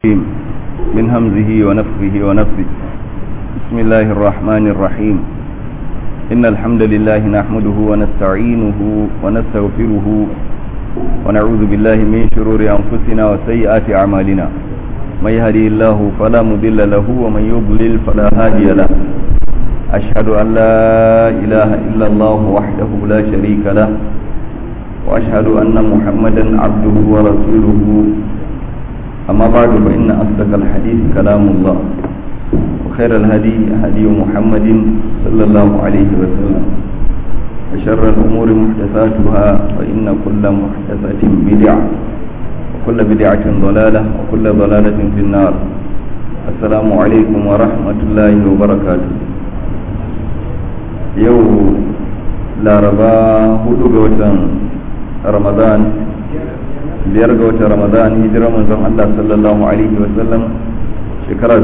الرجيم من همزه ونفخه ونفثه بسم الله الرحمن الرحيم إن الحمد لله نحمده ونستعينه ونستغفره ونعوذ بالله من شرور أنفسنا وسيئات أعمالنا من يهدي الله فلا مضل له ومن يضلل فلا هادي له أشهد أن لا إله إلا الله وحده لا شريك له وأشهد أن محمدا عبده ورسوله أما بعد فإن أصدق الحديث كلام الله وخير الهدي هدي محمد صلى الله عليه وسلم وشر الأمور محدثاتها فإن كل محدثة بدعة وكل بدعة ضلالة وكل ضلالة في النار السلام عليكم ورحمة الله وبركاته يوم لا ربا هدوء رمضان biyar ga watan ramadan hijira manzon Allah sallallahu alaihi wa sallam shekara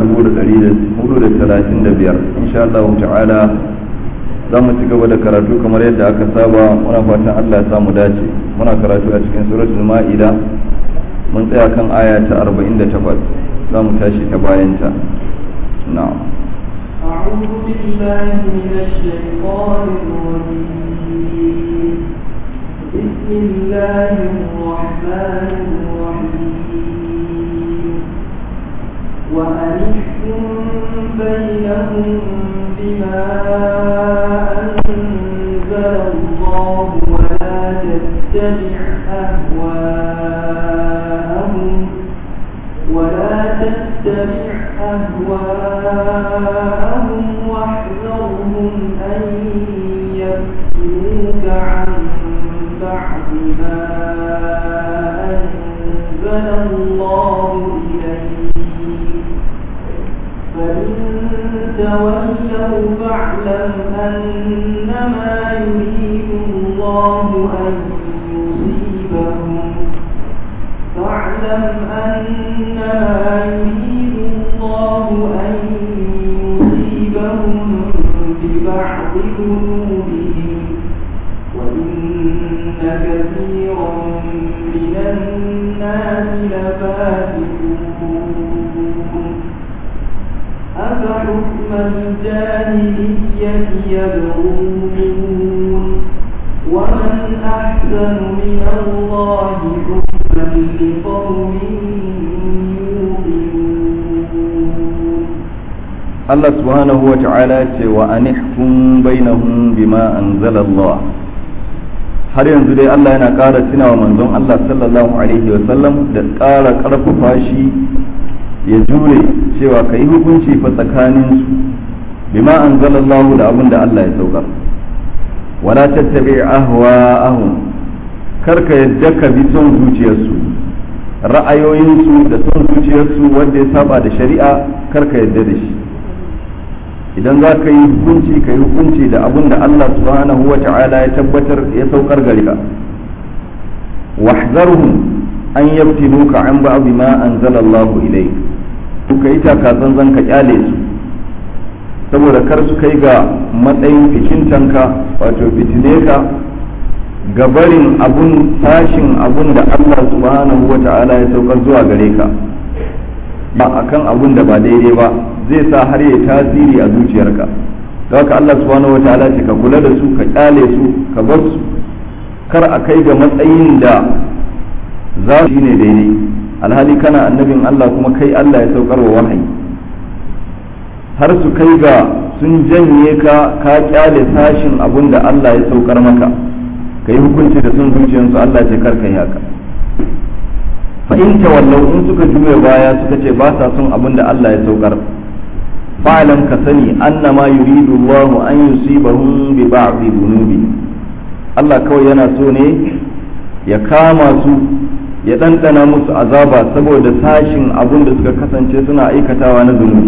1435 insha Allah ta'ala za mu ci gaba da karatu kamar yadda aka saba muna fatan Allah ya samu dace muna karatu a cikin suratul ma'ida mun tsaya kan aya ta 48 za mu tashi ta bayanta na'am أعوذ بالله من الشيطان الرجيم بسم الله الرحمن الرحيم وأنحكم بينهم بما أنزل الله ولا تتبع أهواءهم ولا تتبع أهواءهم واحذرهم أن يفتنوك عن بعد ما أنزل الله إليك فإن تولوا فاعلم أنما يريد الله أن يصيبهم فاعلم أنما يريد الله أن يصيبهم ببعض ذنوبهم وإن كثيرا من الناس لفاسقون أفحكم الجاهلية يبغون ومن أحسن من الله حكما لقوم يوقنون Allah subhanahu wa ta'ala ce wa anihkum bainahum bima anzala Allah har yanzu dai Allah yana ƙara tunawa manzon Allah sallallahu alaihi wa sallam da ƙara ƙarfafa shi ya jure cewa ka yi hukunci fa tsakanin su bima anzala Allah da abin da Allah ya saukar wala tattabi ahwa'ahum kar ka yadda ka bi son zuciyarsu ra'ayoyinsu da son zuciyarsu wanda ya saba da shari'a kar ka yadda da shi idan za ka yi hukunci ka yi hukunci da abin da Allah subhanahu wa ta'ala ya tabbatar ya saukar gare ka wahzarhum an yaftinuka an ba'd ma anzala Allah ilayk ka yi taka zanzan ka kyale su saboda kar su kai ga matsayin ficintanka wato fitine ka ga barin abun tashin abun da Allah subhanahu wa ta'ala ya saukar zuwa gare ka ba akan abun da ba daidai ba zai sa har ya tasiri a zuciyarka da haka Allah subhanahu wataala ce ka kula da su ka kyale su ka bar su kar a kai ga matsayin da za su ne daidai alhali kana annabin Allah kuma kai Allah ya saukar wa wahayi har su kai ga sun janye ka ka kyale sashin abun da Allah ya saukar maka ka yi hukunci da sun zuciyarsu Allah ce kar ka yi haka fa in tawallau in suka juya baya suka ce ba sa son abin da Allah ya saukar fa'alam ka sani annama yuridu Allah an yusibahum bi ba'dhi dhunubi Allah kawai yana so ne ya kama su ya ɗanɗana musu azaba saboda sashin abin da suka kasance suna aikatawa na zunubi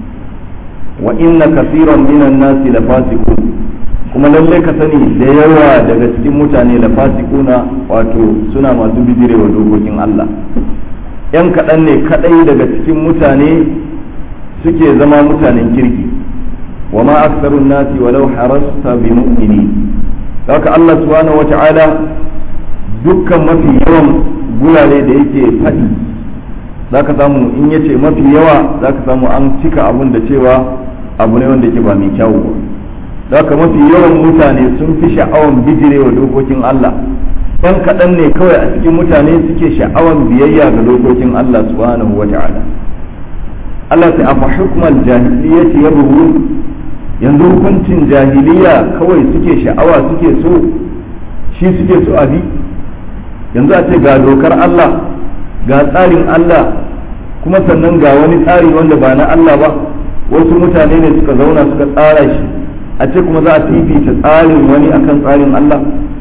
wa inna kasiran minan nasi la fasiqun kuma lallai ka sani da yawa daga cikin mutane la fasikuna wato suna masu bijirewa dokokin Allah yan kaɗan ne kaɗai daga cikin mutane suke zama mutanen kirki wa ma aksarun nasi walau harasta bi mu'mini haka Allah subhanahu wata'ala dukkan mafi yawan gurare da yake faɗi za ka samu in ya ce mafi yawa za ka samu an cika abun da cewa abu ne wanda ke ba mai kyawu ba za ka mafi yawan mutane sun fi sha'awan bijirewa dokokin Allah ɗan kaɗan ne kawai a cikin mutane suke sha'awan biyayya ga dokokin Allah subhanahu wa ta'ala Allah ta afa hukmal jahiliyyati yabghun yanzu hukuncin jahiliya kawai suke sha'awa suke so shi suke so abi yanzu a ce ga dokar Allah ga tsarin Allah kuma sannan ga wani tsari wanda ba na Allah ba wasu mutane ne suka zauna suka tsara shi a ce kuma za a fifita tsarin wani akan tsarin Allah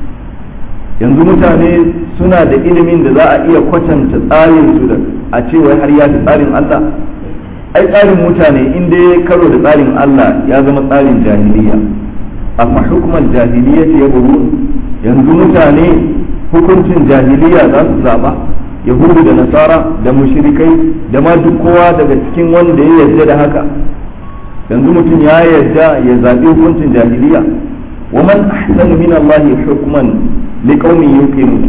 yanzu mutane suna da ilimin da za a iya kwatanta tsarin su da a ce wai har ya fi tsarin Allah ai tsarin mutane in dai ya karo da tsarin Allah ya zama tsarin jahiliya amma hukumar jahiliya ce ya buru yanzu mutane hukuncin jahiliya za su zaba yahudu da nasara da mushrikai da ma duk kowa daga cikin wanda ya yarda da haka yanzu mutum ya yarda ya zaɓi hukuncin jahiliya wa man ahsanu min Allah hukman liqaumin yuqinun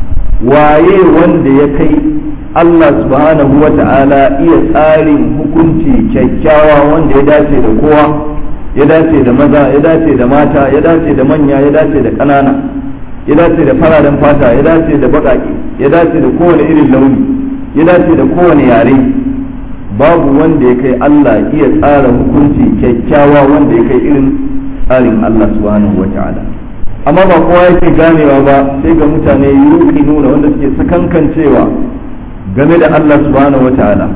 waye wanda ya kai Allah subhanahu wa ta'ala iya tsarin hukunci kyakkyawa wanda ya dace da kowa ya dace da maza ya dace da mata ya dace da manya ya dace da ƙanana ya dace da fararen fata ya dace da baƙaƙe ya dace da kowane irin launi ya dace da kowane yare babu wanda ya kai Allah iya tsara hukunci kyakkyawa wanda ya kai irin tsarin Allah subhanahu wa ta'ala amma ba kowa yake ganewa ba sai ga mutane yuki nuna wanda suke sakankancewa game da Allah subhanahu wa ta'ala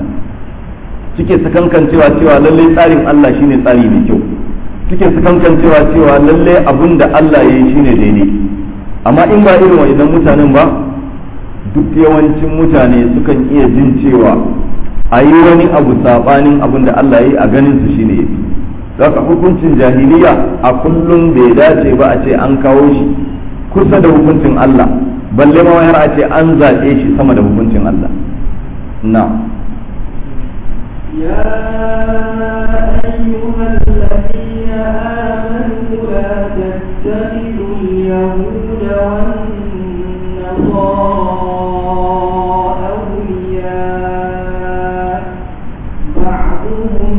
suke sakankancewa cewa lallai tsarin Allah shine tsari mai kyau suke sakankancewa cewa lallai abun da Allah ya yi shine daidai amma in ba irin wa'idan mutanen ba duk yawancin mutane sukan iya jin cewa a yi wani abu sabanin abun da Allah ya yi a ganin su shine yafi zaka hukuncin jahiliya a kullum bai dace ba a ce an kawo shi kusa da hukuncin Allah balle ma har a ce an zaɓe shi sama da hukuncin Allah na يا أيها الذين آمنوا لا تتخذوا اليهود والنصارى أولياء بعضهم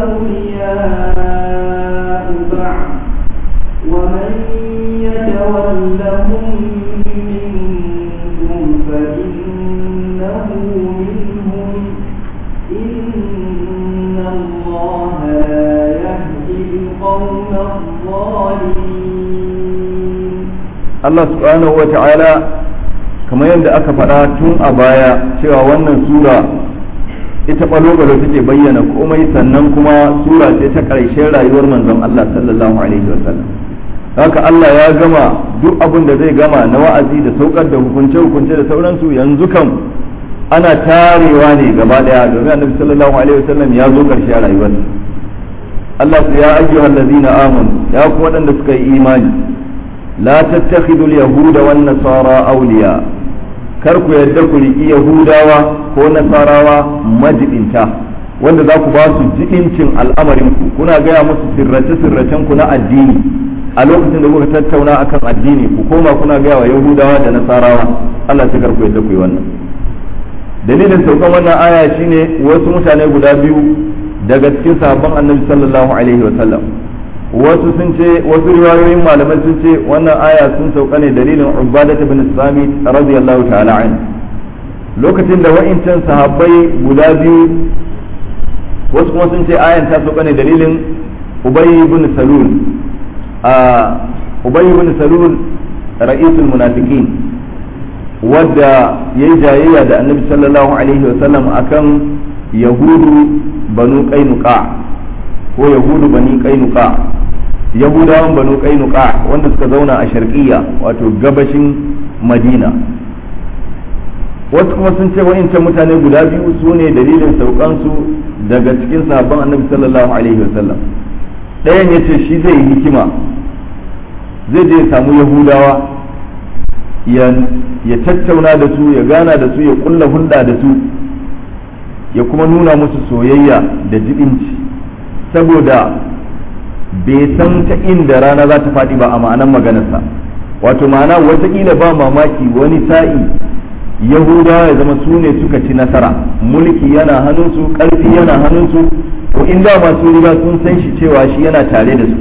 أولياء بعض ومن يتولهم منكم فإنه منهم إن الله لا يهدي القوم الظالمين Allah subhanahu wa ta'ala kamar yadda aka faɗa tun a baya cewa wannan sura ita ɓalo-ɓalo take bayyana komai sannan kuma sura ce ta ƙarshen rayuwar manzon Allah sallallahu alaihi wa sallam haka Allah ya gama duk abin da zai gama na wa'azi da saukar da hukunce-hukunce da sauransu yanzu kam ana tarewa ne gaba daya domin annabi sallallahu alaihi wa sallam ya zo ƙarshe a rayuwarsa Allah ya ayyuhal ladzina amanu ya ku waɗanda suka yi imani la tattakhidul yahuda wan nasara awliya kar ku yadda ku riki yahudawa ko nasarawa majibinta wanda za ku ba su jibincin al'amarin ku kuna gaya musu sirrace sirracen ku na addini a lokacin da kuka tattauna akan addini ku koma kuna gaya wa yahudawa da nasarawa Allah sai kar ku yadda ku yi wannan dalilin saukan wannan aya shine wasu mutane guda biyu daga cikin sahabban annabi sallallahu alaihi wa sallam wasu sun ce wasu riwayoyin malamai sun ce wannan aya sun sauka ne dalilin ubadat ibn samit radiyallahu ta'ala an lokacin da wa'incan sahabbai guda biyu wasu kuma sun ce ayan ta sauka ne dalilin ubay ibn salul a ubay ibn salul ra'isul munafiqin wadda yayi jayayya da annabi sallallahu alaihi wa sallam akan yahudu banu qainuqa ko yahudu bani qainuqa yahudawan banu qainuqa wanda suka zauna a sharqiyya wato gabashin madina wasu kuma sun ce wa'incan mutane guda biyu su ne dalilin saukansu daga cikin sahabban annabi sallallahu alaihi wasallam ɗayan ya ce shi zai yi hikima zai je ya samu yahudawa ya tattauna da su ya gana da su ya kulla hulɗa da su ya kuma nuna musu soyayya da jibinci saboda bai san ta inda rana za ta faɗi ba a ma'anan maganarsa wato ma'ana watakila ba mamaki wani sa'i yahudawa ya zama su ne suka ci nasara mulki yana hannunsu ƙarfi yana hannunsu to in da masu riga sun san shi cewa shi yana tare da su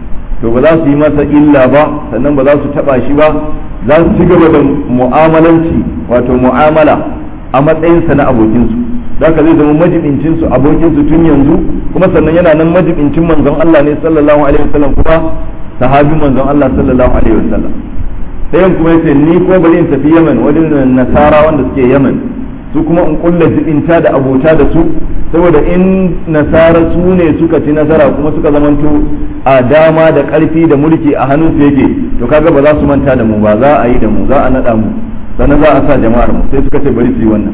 to ba za su yi masa illa ba sannan ba za su taba shi ba za su ci gaba da mu'amalanci wato mu'amala a matsayinsa na abokinsu ka zai zama majibincinsu abokinsu tun yanzu kuma sannan yana nan majibincin manzon Allah ne sallallahu alaihi wasallam kuma sahabin manzon Allah sallallahu alaihi wasallam ɗayan kuma yace ni ko bari in tafi Yemen wajen nasara wanda suke Yemen su kuma in kulla jibinta da abota da su saboda in nasara su ne suka ci nasara kuma suka zamanto a dama da ƙarfi da mulki a hannun su yake to kaga ba za su manta da mu ba za a yi da mu za a naɗa mu sannan za a sa jama'ar mu sai suka ce bari su yi wannan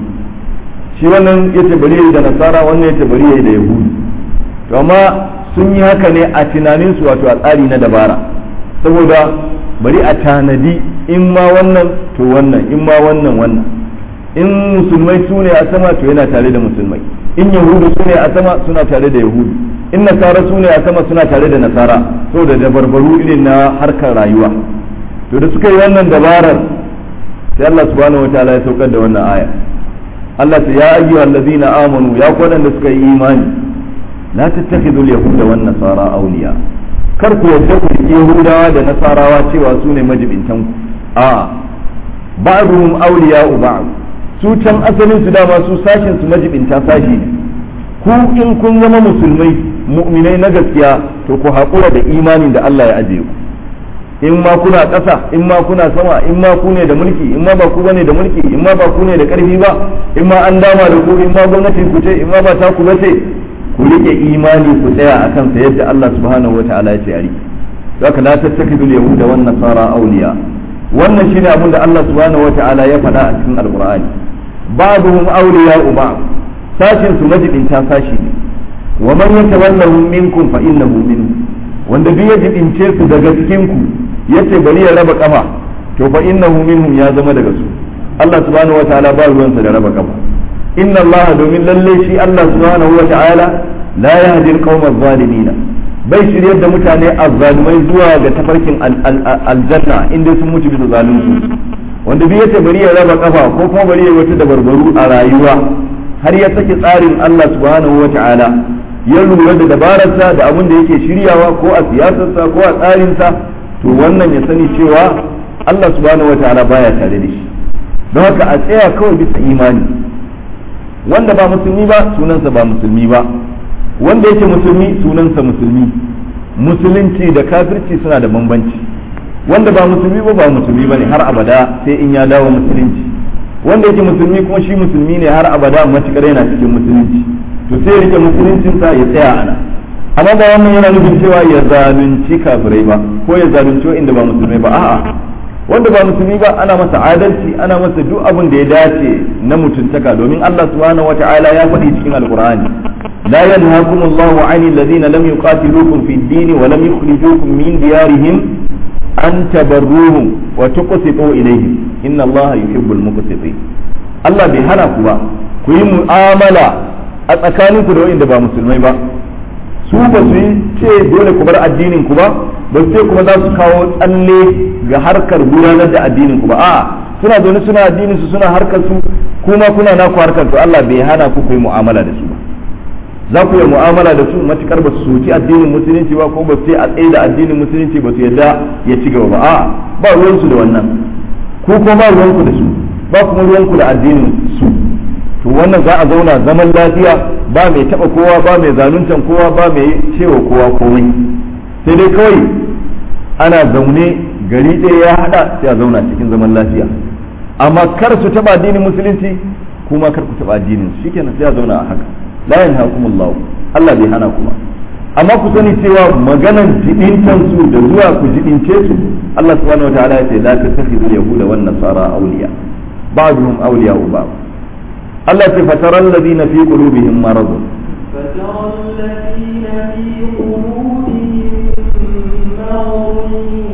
shi wannan yace bari yayi da nasara wannan yace bari yayi da yahudi to amma sun yi haka ne a tunanin su wato a tsari na dabara saboda bari a tanadi in ma wannan to wannan in ma wannan wannan in musulmai su ne a sama to yana tare da musulmai in yahudu su ne a sama suna tare da yahudu in nasara su ne a sama suna tare da nasara saboda dabarbaru irin na harkar rayuwa to da suka yi wannan dabarar sai Allah subhanahu wataala ya saukar da wannan aya Allah ta ya ayyuhal ladina amanu ya da suka yi imani la tattakhidhu al-yahuda wan nasara awliya kar ku yadda ku riƙe yahudawa da nasarawa cewa su ne majibintan ku a ba'dhum awliya'u ba'd su can asalin su dama su sashin su majibinta sashi ne ku in kun zama musulmai mu'minai na gaskiya to ku haƙura da imanin da Allah ya ajiye ku in ma kuna ƙasa in ma kuna sama in ma ku ne da mulki in ma ba ku bane da mulki in ma ba ku ne da ƙarfi ba in ma an dama da ku in ma gwamnatin ku ce in ma ba ta ku bace ku rike imani ku tsaya akan sa yadda Allah subhanahu wataala ya ce a rike zaka la tattakidul yahuda wan nasara awliya wannan shine abin da Allah subhanahu wataala ya faɗa a cikin alqur'ani ba'dhum awliya'u ba'd sashin su majibinta sashi ne wa man yatawallahu minkum fa innahu minhum wanda duk ya jibince su daga cikin ku yace bari ya raba kafa to fa innahu minhum ya zama daga su Allah subhanahu wataala ba ruwansa da raba kafa inna Allah domin lalle shi Allah subhanahu wataala la yahdi al-qawma adh-dhalimin bai shiryar da mutane azzalumai zuwa ga tafarkin aljanna inda sun mutu bisa zalunci wanda duk yace bari ya raba kafa ko kuma bari ya wata dabarbaru a rayuwa har ya sake tsarin Allah subhanahu wataala ya lura da dabararsa da abin da yake shiryawa ko a siyasarsa ko a tsarinsa to wannan ya sani cewa Allah subhanahu wa ta'ala baya tare da shi don haka a tsaya kawai bisa imani wanda ba musulmi ba sunansa ba musulmi ba wanda yake musulmi sunansa musulmi musulunci da kafirci suna da bambanci wanda ba musulmi ba ba musulmi ba ne har abada sai in ya dawo musulunci wanda yake musulmi kuma shi musulmi ne har abada matukar yana cikin musulunci to sai rike musuluncinsa ya tsaya ana amma ba wannan yana nufin cewa ya zalunci kafirai ba ko ya zalunci inda ba musulmai ba a'a wanda ba musulmi ba ana masa adalci ana masa duk abin da ya dace na mutuntaka domin Allah subhanahu wata'ala ya faɗi cikin alqur'ani la yanhaakum Allahu 'anil ladina lam yuqatilukum fid din wa lam yukhrijukum min diyarihim an tabarruhum wa tuqsitu ilayhim inna Allah yuhibbul muqsitin Allah bai hana ku ba ku yi mu'amala a tsakaninku da wanda ba musulmai ba su ba su yi ce dole ku bar addinin ku ba ba su ce kuma za su kawo tsalle ga harkar gudanar da addinin ku ba a'a suna zaune suna addinin su suna harkar su kuma kuna naku harkar to Allah bai hana ku yi mu'amala da su ba za ku yi mu'amala da su matukar ba su soki addinin musulunci ba ko ba su ce a tsaye da addinin musulunci ba su yadda ya ci gaba ba a'a ba ruwansu da wannan ku kuma ba ruwanku da su ba kuma ruwanku da addinin su to wannan za a zauna zaman lafiya ba mai taba kowa ba mai zaluntan kowa ba mai cewa kowa komai sai dai kawai ana zaune gari ɗaya ya hada sai a zauna cikin zaman lafiya amma kar su taba addinin musulunci kuma kar ku taba addinin su shikenan sai a zauna a haka la yanhakumullah Allah bai hana kuma amma ku sani cewa maganan jibintan su da zuwa ku jibince su Allah subhanahu wataala ya ce la tattakhidul yahuda wan nasara awliya ba'dhum awliya'u ba'd Allah ce fataran ladina fi qulubihim marad فترى الذين في قلوبهم مرض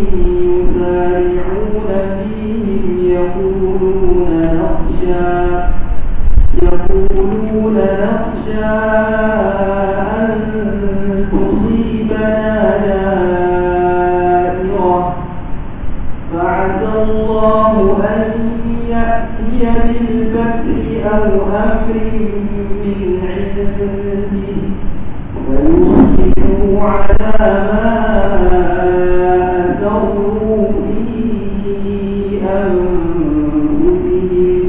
يسارعون فيهم يقولون نخشى يقولون نخشى أن تصيبنا دائرة فعسى الله أن يأتي ويصبحوا على ما أسروا في أنفسهم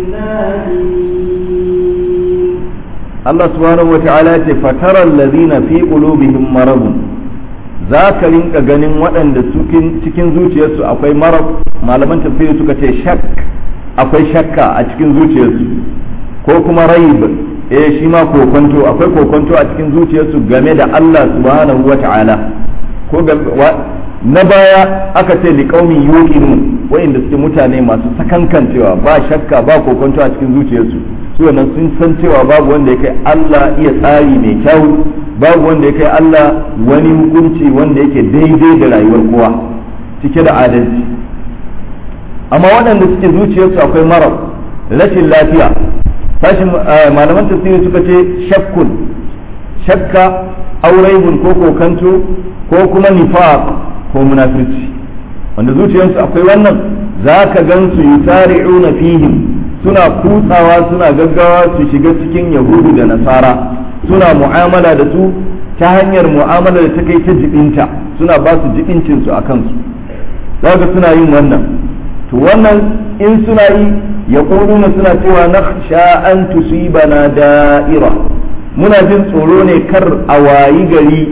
نادمين Allah subhanahu wata'ala ce fataral ladina fi qulubihim maradun za ka rinka ganin waɗanda cikin zuciyarsu akwai marad malaman tafsiri suka ce shak akwai shakka a cikin zuciyarsu ko kuma raib eh shi ma kokonto akwai kokonto a cikin zuciyarsu game da Allah subhanahu wata'ala ko na baya aka ce liqaumin yuqinun wa'inda suke mutane masu sakankancewa ba shakka ba kokonto a cikin zuciyarsu su wannan sun san cewa babu wanda ya kai Allah iya tsari mai kyau babu wanda ya kai Allah wani hukunci wanda yake daidai da rayuwar kowa cike da adalci amma waɗanda suke zuciyarsu akwai marar rashin lafiya sashin malaman tafsiri suka ce shakkun shakka auraibun ko kokanto ko kuma nifaq ko munafirci wanda zuciyarsu akwai wannan za ka gan su yusari'una fihim suna kutsawa suna gaggawa su shiga cikin yahudu da nasara suna mu'amala da su ta hanyar mu'amala da ta kai ta jibinta suna ba su jibincin su a kansu ga suna yin wannan to wannan in suna yi ya na suna cewa na an tusibana da'ira muna jin tsoro ne kar a wayi gari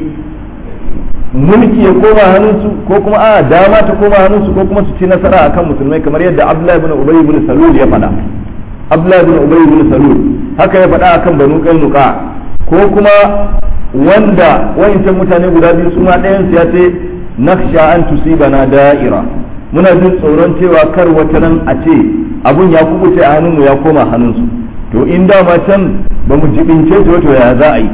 mulki ya koma hannunsu ko kuma a dama ta koma hannunsu ko kuma su ci nasara akan musulmai kamar yadda Abdullahi ibn Ubay ibn Salul ya faɗa Abdullahi ibn Ubay ibn Salul haka ya faɗa akan Banu Qainuqa ko kuma wanda wayancan mutane guda biyu su ma ɗayan su ya ce nakhsha an tusibana da'ira muna jin tsoron cewa kar wata nan a ce abun ya kubuce a hannunmu ya koma hannunsu to in dama can ba mu jibince su wato ya za a yi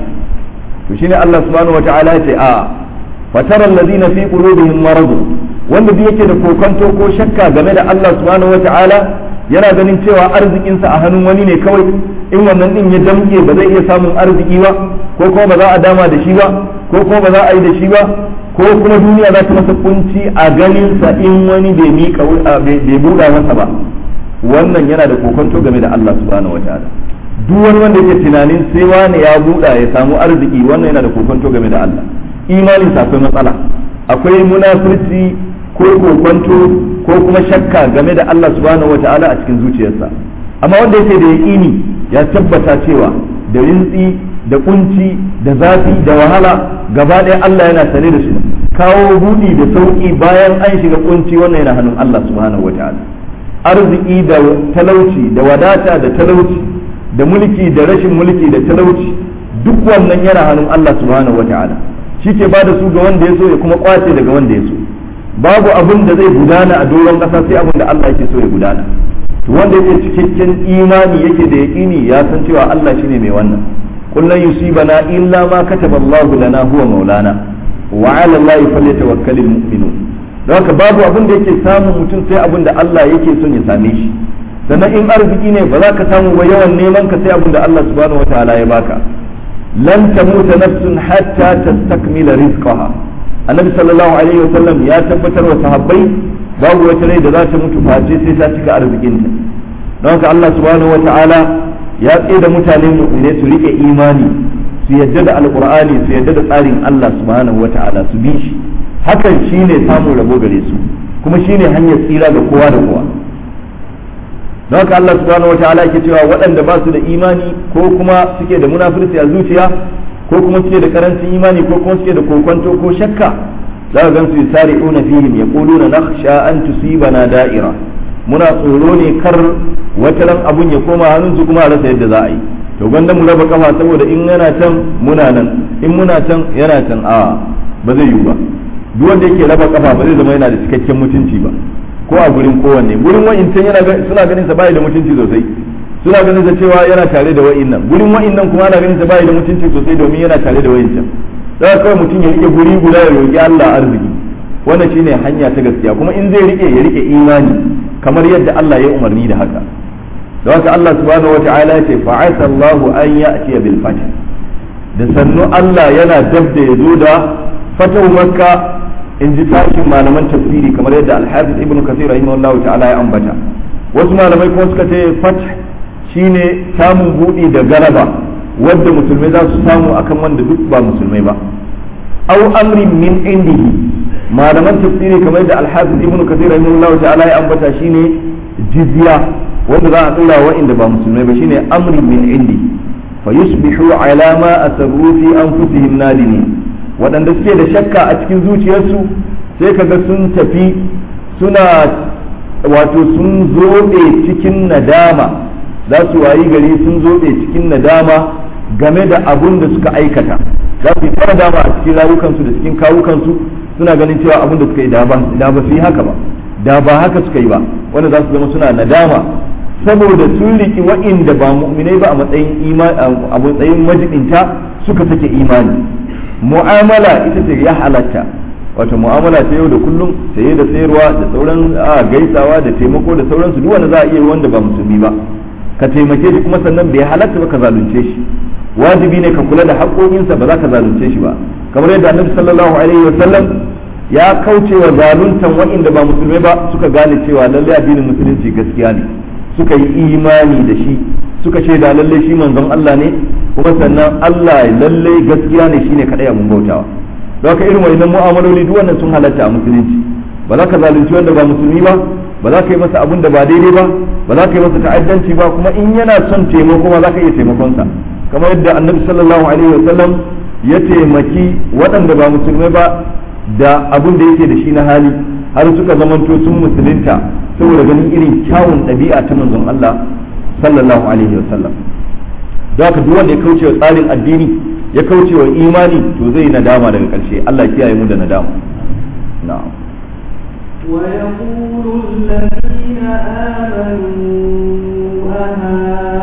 to shine Allah subhanahu wataala ya ce a fatara alladhina fi qulubihim marad wanda duk yake da kokonto ko shakka game da Allah subhanahu wataala yana ganin cewa arzikinsa a hannun wani ne kawai in wannan din ya damke ba zai iya samun arziki ba ko kuma ba za a dama da shi ba ko kuma ba za a yi da shi ba ko kuma duniya za ta masa kunci a ganinsa in wani bai miƙa bai buɗa masa ba wannan yana da kokonto game da Allah subhanahu wataala duk wani wanda yake tunanin sai wani ya buɗa ya samu arziki wannan yana da kokonto game da Allah imanin sa akwai matsala akwai munafurci ko kokonto ko kuma shakka game da Allah subhanahu wataala a cikin zuciyarsa amma wanda yake da yaƙini ya tabbata cewa da rintsi da kunci da zafi da wahala gaba ɗaya Allah yana sane da su kawo buɗi da sauƙi bayan an shiga kunci wannan yana hannun Allah subhanahu wataala arziki da talauci da wadata da talauci da mulki da rashin mulki da talauci duk wannan yana hannun Allah subhanahu wataala shi ke ba da su ga wanda ya so ya kuma kwace daga wanda ya so babu abin da zai gudana a doron ƙasa sai abin da Allah yake so ya gudana to wanda yake cikakken imani yake da yaƙini ya san cewa Allah shine mai wannan kullun yusibana illa ma kataba Allah lana huwa maulana wa ala Allah falyatawakkalul mu'minun don haka babu abin da yake samun mutum sai abin da Allah yake son ya same shi sannan in arziki ne ba za ka samu ba yawan neman ka sai abin da Allah subhanahu wataala ya baka lan tamuta nafsun hatta tastakmila rizqaha annabi sallallahu alaihi wasallam ya tabbatar wa sahabbai babu wata rai da za ta mutu face sai ta cika arzikinta don haka Allah subhanahu wataala ya tsaye da mutane mu'mine su rike imani su yadda da alqur'ani su yadda da tsarin Allah subhanahu wataala su bi shi hakan shine samun rabo gare su kuma shine hanyar tsira ga kowa da kowa don haka Allah subhanahu wataala yake cewa waɗanda ba su da imani ko kuma suke da munafurci a zuciya ko kuma suke da karancin imani ko kuma suke da kokonto ko shakka za ka gan su yusari'una fihim yaquluna nakhsha an tusibana da'ira muna tsoro ne kar wata ran abun ya koma hannun su kuma a rasa yadda za a yi to gwanda mu raba kafa saboda in yana can muna nan in muna can yana can a ba zai yiwu ba duk wanda yake raba kafa ba zai zama yana da cikakken mutunci ba ko a gurin kowanne gurin wa'incan yana suna ganin sa bai da mutunci sosai suna ganin sa cewa yana tare da wa'innan gurin wa'innan kuma ana ganin sa bai da mutunci sosai domin yana tare da wa'incan da kawai mutum ya rike guri guda ya roki Allah arziki wannan shine hanya ta gaskiya kuma in zai rike ya rike imani kamar yadda Allah ya umarni da haka da haka Allah subhanahu wata'ala ya ce fa'asa Allah an ya'ti bil fath da sannu Allah yana dab da ya zo da fatahu makka in ji sashin malaman tafsiri kamar yadda alhafiz ibnu kasir rahimahullahu ta'ala ya ambata wasu malamai kuma suka ce fath shine samun buɗi da galaba wadda musulmai za su samu akan wanda duk ba musulmai ba aw amrin min indihi malaman tafsiri kamar da al-hafiz ibnu kathir rahimahullah ta'ala ya ambata shine jizya wanda za a tsira wa inda ba musulmai ba shine amrin min indi fa yusbihu ala ma asarru fi anfusihim nadimin waɗanda suke da shakka a cikin zuciyarsu sai kaga sun tafi suna wato sun zobe cikin nadama za su wayi gari sun zobe cikin nadama game da abun da suka aikata za su yi ta nadama a cikin rayukansu da cikin kawukansu suna ganin cewa abun da suka yi da ba su yi haka ba da ba haka suka yi ba wanda za su zama suna nadama saboda sun riki wa'inda ba mu'minai ba a matsayin a matsayin majibinta suka sake imani mu'amala ita ce ya halatta wato mu'amala ta yau da kullum saye da sayarwa da sauran gaisawa da taimako da sauransu duk wanda za a iya wanda ba musulmi ba ka taimake shi kuma sannan bai halatta ba ka zalunce shi wajibi ne ka kula da haƙoƙinsa ba za ka zalunce shi ba kamar yadda annabi sallallahu alaihi wa sallam ya kauce wa zaluntan waɗanda ba musulmai ba suka gane cewa lalle addinin musulunci gaskiya ne suka yi imani da shi suka shaida lalle shi manzon Allah ne kuma sannan Allah lalle gaskiya ne shine kadai abun bautawa don haka irin wannan mu'amaloli duk wannan sun halatta a musulunci ba za ka zalunci wanda ba musulmi ba ba za ka yi masa abun da ba daidai ba ba za ka yi masa ta'addanci ba kuma in yana son taimako ma za ka iya taimakonsa kamar yadda annabi sallallahu alaihi wa sallam ya taimaki waɗanda ba musulmai ba da abun da yake da shi na hali har suka zamanto sun musulunta saboda ganin irin kyawun ɗabi'a ta manzon Allah sallallahu alaihi wa sallam don haka duk wanda ya kauce wa tsarin addini ya kauce wa imani to zai nadama daga ƙarshe Allah kiyaye mu da nadama na'am ويقول الذين آمنوا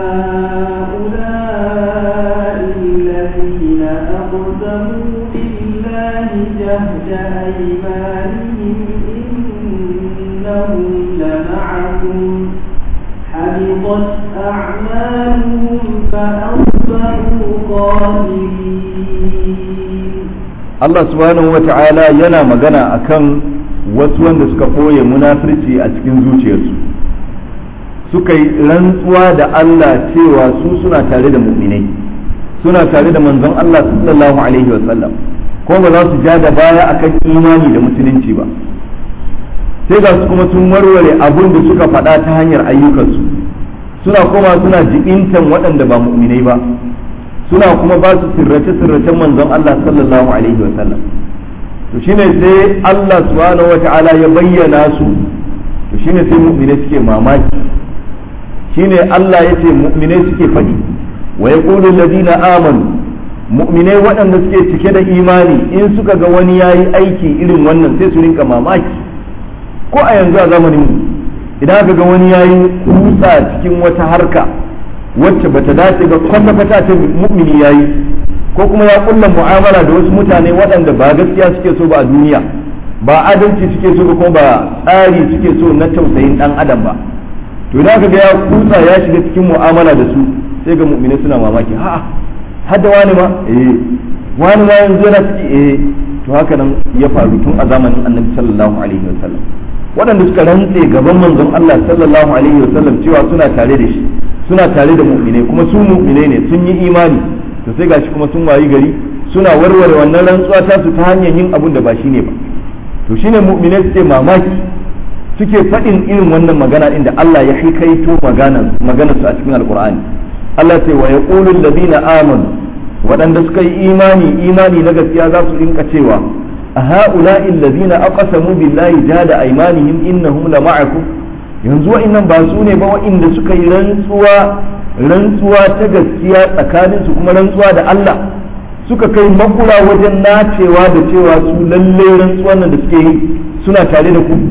أهؤلاء الذين أقسموا بالله جهد أيمانهم إنهم لمعكم حبطت أعمالهم فأصبحوا خاسرين Allah subhanahu wa ta'ala yana magana akan wasu wanda suka ɓoye munafirci a cikin zuciyarsu suka yi rantsuwa da Allah cewa su suna tare da mu'minai suna tare da manzon Allah sallallahu alaihi wa sallam ko ba za su ja da baya akan imani da musulunci ba sai ga su kuma sun warware abun da suka faɗa ta hanyar ayyukansu suna koma suna jibintan waɗanda ba mu'minai ba suna kuma ba su sirrace-sirracen manzon Allah sallallahu alaihi wa sallam to shine sai Allah subhanahu wa ta'ala ya bayyana su to shine sai mu'mine suke mamaki shine Allah ya ce mu'mine suke faɗi wa yaqulu alladhina amanu mu'mine waɗanda suke cike da imani in suka ga wani yayi aiki irin wannan sai su rinka mamaki ko a yanzu a zamanin mu idan aka ga wani yayi kusa cikin wata harka wacce bata dace ba kwata kwata ta mu'mini yayi ko kuma ya kulla mu'amala da wasu mutane waɗanda ba gaskiya suke so ba a duniya ba adalci suke so ba kuma ba tsari suke so na tausayin dan adam ba to idan aka ga ya kusa ya shiga cikin mu'amala da su sai ga mu'mini suna mamaki ha hadda wani ma eh wani ma yanzu yana ciki eh to haka nan ya faru tun a zamanin annabi sallallahu alaihi wasallam waɗanda suka rantse gaban manzon Allah sallallahu alaihi wasallam cewa suna tare da shi suna tare da mu'mine kuma su mu'mine ne sun yi imani to sai gashi kuma sun wayi gari suna warware wannan rantsuwa ta su ta hanyar yin abun da ba shine ba to shine mu'mine suke mamaki suke faɗin irin wannan magana inda Allah ya hikaito maganar maganar su a cikin alqur'ani Allah ce wa yaqulu alladhina amanu waɗanda suka yi imani imani na gaskiya za su rinka cewa a ha'ula'i alladhina aqsamu billahi jada aymanihim innahum la ma'akum yanzu wa'annan ba su ne ba wa'inda suka yi rantsuwa rantsuwa ta gaskiya tsakanin su kuma rantsuwa da Allah suka kai makura wajen nacewa da cewa su lalle rantsuwan nan da suke yi suna tare da ku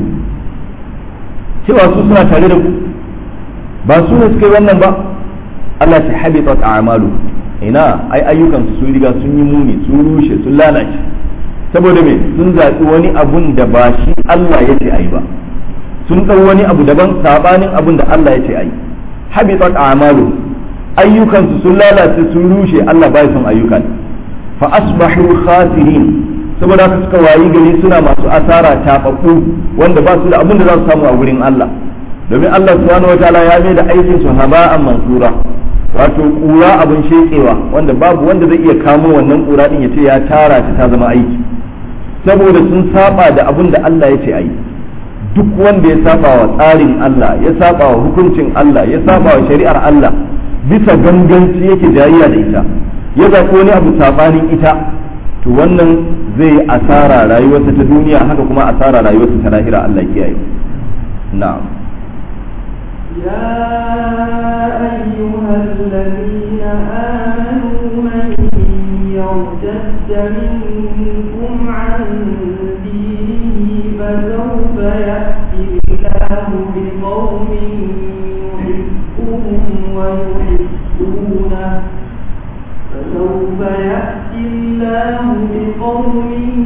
cewa su suna tare da ku ba su ne suka yi wannan ba Allah ta habita a'malu ina ai ayyukan su sun riga sun yi muni sun rushe sun lalace saboda me sun zaɓi wani abun da ba shi Allah ya ce ai ba sun ɗau wani abu daban sabanin abun da Allah ya ce ai habitat a'malu ayyukan su sun lalace sun rushe Allah bai son ayyukan fa asbahu khasirin saboda haka suka wayi gari suna masu asara tababbu wanda ba su da abun da za su samu a wurin Allah domin Allah subhanahu wataala ya mai da aikin su haba'an mansura wato kura abin shekewa wanda babu wanda zai iya kamo wannan kura din ya ce ya tara ta ta zama aiki saboda sun saba da abin da Allah ya ce a yi duk wanda ya saba wa tsarin Allah ya saba wa hukuncin Allah ya saba wa shari'ar Allah bisa ganganci yake jayayya da ita ya zaɓi wani abu sabanin ita to wannan zai asara rayuwarsa ta duniya haka kuma asara rayuwarsa ta lahira Allah kiyaye na'am يا أيها الذين آمنوا من يرتد منكم عن دينه فسوف يأتي الله بقوم يحبهم ويحبونه فسوف يأتي الله بقوم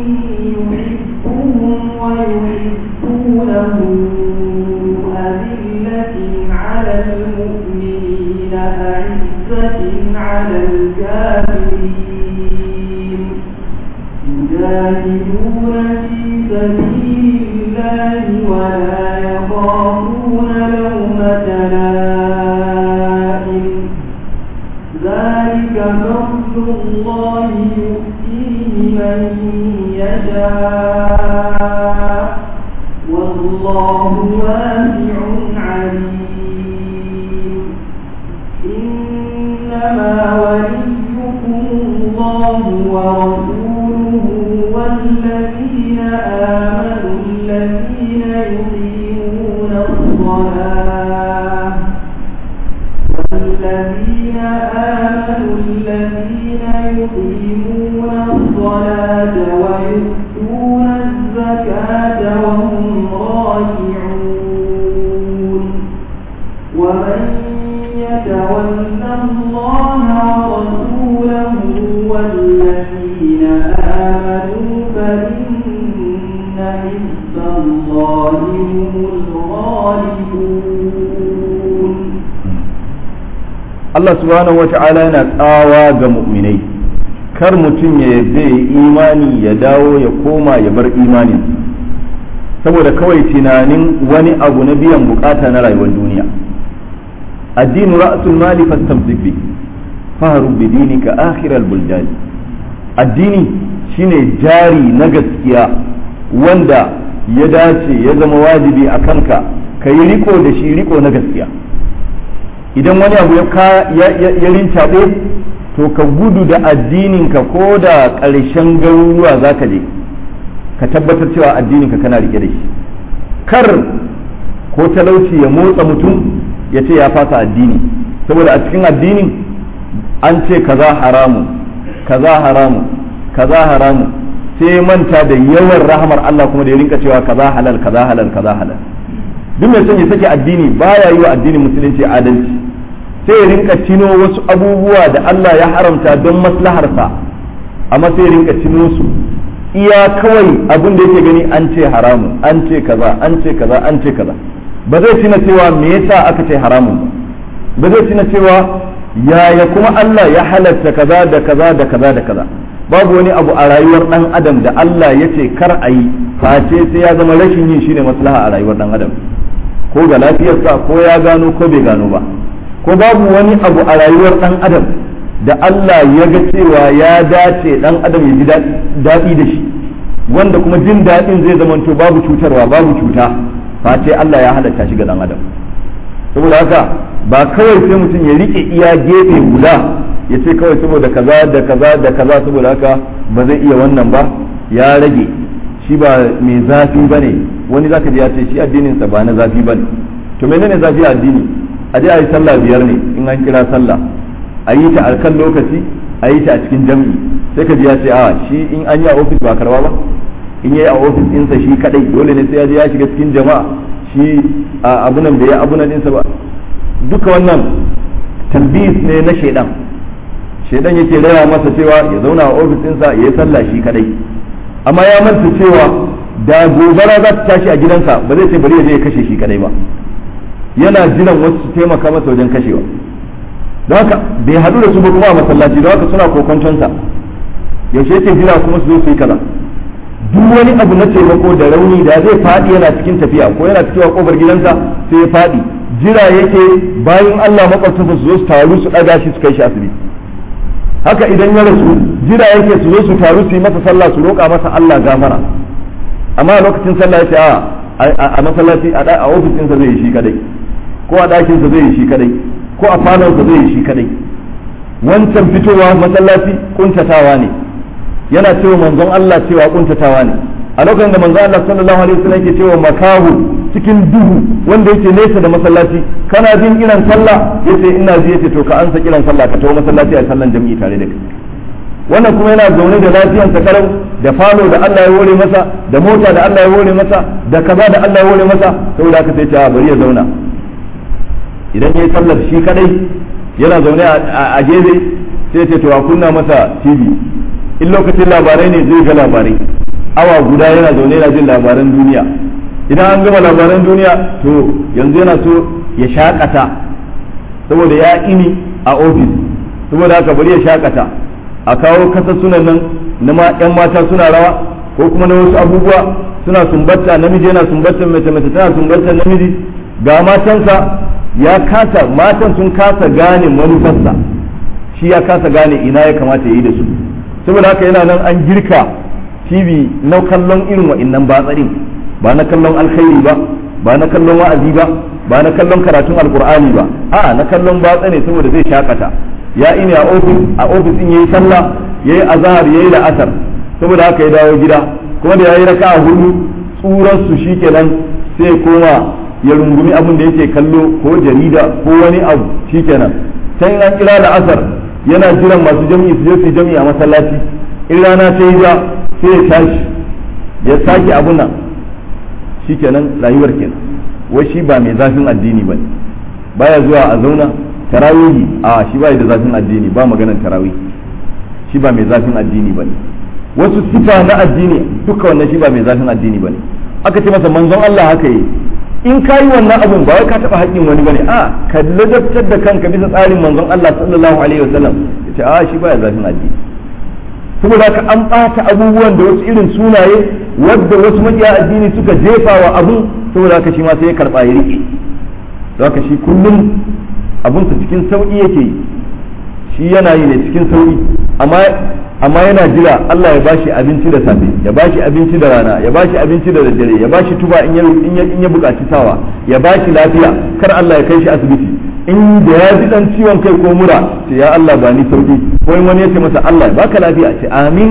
يحبهم ويحبونه أذلة على المؤمنين أعزة على الكافرين يجاهدون في سبيل الله ولا يخافون لومة لائم ذلك فضل الله يؤتيه من يشاء والله واسع عليم إنما وليكم الله ورسوله والذين آمنوا الذين يقيمون الصلاة والذين آمنوا الذين يقيمون الصلاة ويؤتون الزكاة وهم راجعون ومن يتول الله ورسوله والذين آمنوا فإن حزب الله هم الغالبون Allah subhanahu wata'ala yana tsawa ga mu'minai kar mutum ya zai imani ya dawo ya koma ya bar imanin saboda kawai tunanin wani abu na biyan bukata na rayuwar duniya addinu ra'sul mali fastamsik bi faharu bi dinika akhiral buljani addini shine jari na gaskiya wanda ya dace ya zama wajibi a kanka ka yi riko da shi riko na gaskiya idan wani abu ya rincaɓe to ka gudu da addininka ko da ƙarshen garuruwa za ka je ka tabbatar cewa addininka kana rike da shi kar ko talauci ya motsa mutum ya ce ya fasa addini saboda a cikin addinin an ce kaza haramun kaza haramun kaza haramun sai manta da yawan rahamar Allah kuma da ya rinka cewa kaza halal kaza halal kaza halal duk mai son ya sake addini baya yi wa addinin musulunci adalci sai ya rinka tino wasu abubuwa da Allah ya haramta don maslaharsa amma sai ya rinka tino su iya kawai abin da yake gani an ce haramun an ce kaza an ce kaza an ce kaza ba zai tuna cewa me yasa aka ce haramun ba ba zai tuna cewa yaya kuma Allah ya halatta kaza da kaza da kaza da kaza babu wani abu a rayuwar dan adam da Allah ya ce kar a yi face sai ya zama rashin yin shine maslaha a rayuwar dan adam ko ga lafiyarsa ko ya gano ko bai gano ba ko babu wani abu a rayuwar dan adam da Allah ya ga cewa ya dace dan adam ya ji daɗi da shi wanda kuma jin daɗin zai zamanto babu cutarwa babu cuta face Allah ya halatta shi ga dan adam saboda haka ba kawai sai mutum ya rike iya gefe guda ya ce kawai saboda kaza da kaza da kaza saboda haka ba zai iya wannan ba ya rage shi ba mai zafi ba ne wani zaka ji ya ce shi addininsa ba na zafi ba ne to menene zafi a addini a je a yi sallah biyar ne in an kira sallah a yi ta a kan lokaci a yi ta a cikin jam'i sai ka ji ya ce a shi in an yi a ofis ba karba ba in yi a ofis ɗinsa shi kadai dole ne sai ya je ya shiga cikin jama'a shi a abunan da ya abunan ɗinsa ba duka wannan talbis ne na shaidan shaidan yake raya masa cewa ya zauna a ofis ɗinsa ya yi sallah shi kadai amma ya manta cewa da gobara za ta tashi a gidansa ba zai ce bari ya je ya kashe shi kadai ba yana jiran wasu su taimaka masa wajen kashewa don haka bai haɗu da su ba kuma a masallaci don haka suna kokontonsa yaushe yake jira kuma su zo su yi kaza duk wani abu na taimako da rauni da zai faɗi yana cikin tafiya ko yana cikin kofar gidansa sai ya faɗi jira yake bayan Allah makwabtansa su zo su taru su ɗaga shi su kai shi asibiti haka idan ya rasu jira yake su zo su taru su yi masa sallah su roƙa masa Allah gafara amma a lokacin sallah ya ce a a masallaci a ofisinsa zai yi shi kadai ko a ɗakinsa zai yi shi kadai ko a falonsa zai yi shi kadai wancan fitowa masallaci kuntatawa ne yana cewa manzon Allah cewa kuntatawa ne a lokacin da manzon Allah sallallahu alaihi wasallam yake cewa makahu cikin duhu wanda yake nesa da masallaci kana jin kiran sallah yace ina ji yace to ka ansa kiran sallah ka tawo masallaci a sallan jami'i tare da kai wannan kuma yana zaune da lafiyan sa karau da falo da Allah ya hore masa da mota da Allah ya hore masa da kaza da Allah ya hore masa saboda haka sai ta bari ya zauna idan yayi sallar shi kadai yana zaune a gefe sai ce to a kunna masa TV in lokacin labarai ne zai ga labarai awa guda yana zaune yana jin labaran duniya idan an gama labaran duniya to yanzu yana so ya shakata saboda ya ini a ofis saboda haka bari ya shakata a kawo kasa sunan nan na ma yan mata suna rawa ko kuma na wasu abubuwa suna sumbatta namiji yana sumbatta mace mace tana sumbatta namiji ga matansa ya kasa matan sun kasa gane manufarsa shi ya kasa gane ina ya kamata ya yi da su saboda haka yana nan an girka tv na kallon irin wa'innan batsarin ba na kallon alkhairi ba ba na kallon wa'azi ba ba na kallon karatun alkur'ani ba a na kallon batsa ne saboda zai shakata ya ini a ofis a ofis din yayi sallah yayi azhar yayi la'asar saboda haka ya dawo gida kuma da yayi raka'a hudu tsuran su shikenan sai koma ya rungumi abin da yake kallo ko jarida ko wani abu shikenan sai an kira la'asar yana jiran masu jami'i su je su jami'i a masallaci in rana ta yi ja sai ya tashi ya sake abun nan shikenan rayuwar kenan wai shi ba mai zafin addini ba baya zuwa a zauna tarawihi a shi ba da zafin addini ba maganar tarawih shi ba mai zafin addini ba wasu sifa na addini duka wannan shi ba mai zafin addini ba ne aka ce masa manzon Allah haka yi in ka yi wannan abun ba wai ka taɓa haƙƙin wani bane a ka ladabtar da kanka bisa tsarin manzon Allah sallallahu alaihi wasallam ya ce a shi baya zafin addini saboda haka an ɓata abubuwan da wasu irin sunaye wadda wasu maƙiya addini suka jefa wa abun saboda haka shi ma sai ya karɓa ya riƙe don haka shi kullum abunsa cikin sauƙi yake yi shi yana yi ne cikin sauƙi amma amma yana jira Allah ya bashi abinci da safe ya bashi abinci da rana ya bashi abinci da daddare ya bashi tuba in ya in ya buƙaci sawa ya bashi lafiya kar Allah ya kai shi asibiti in da ya ji dan ciwon kai ko mura ce ya Allah ba ni sauki ko in wani ya ce masa Allah baka lafiya ce amin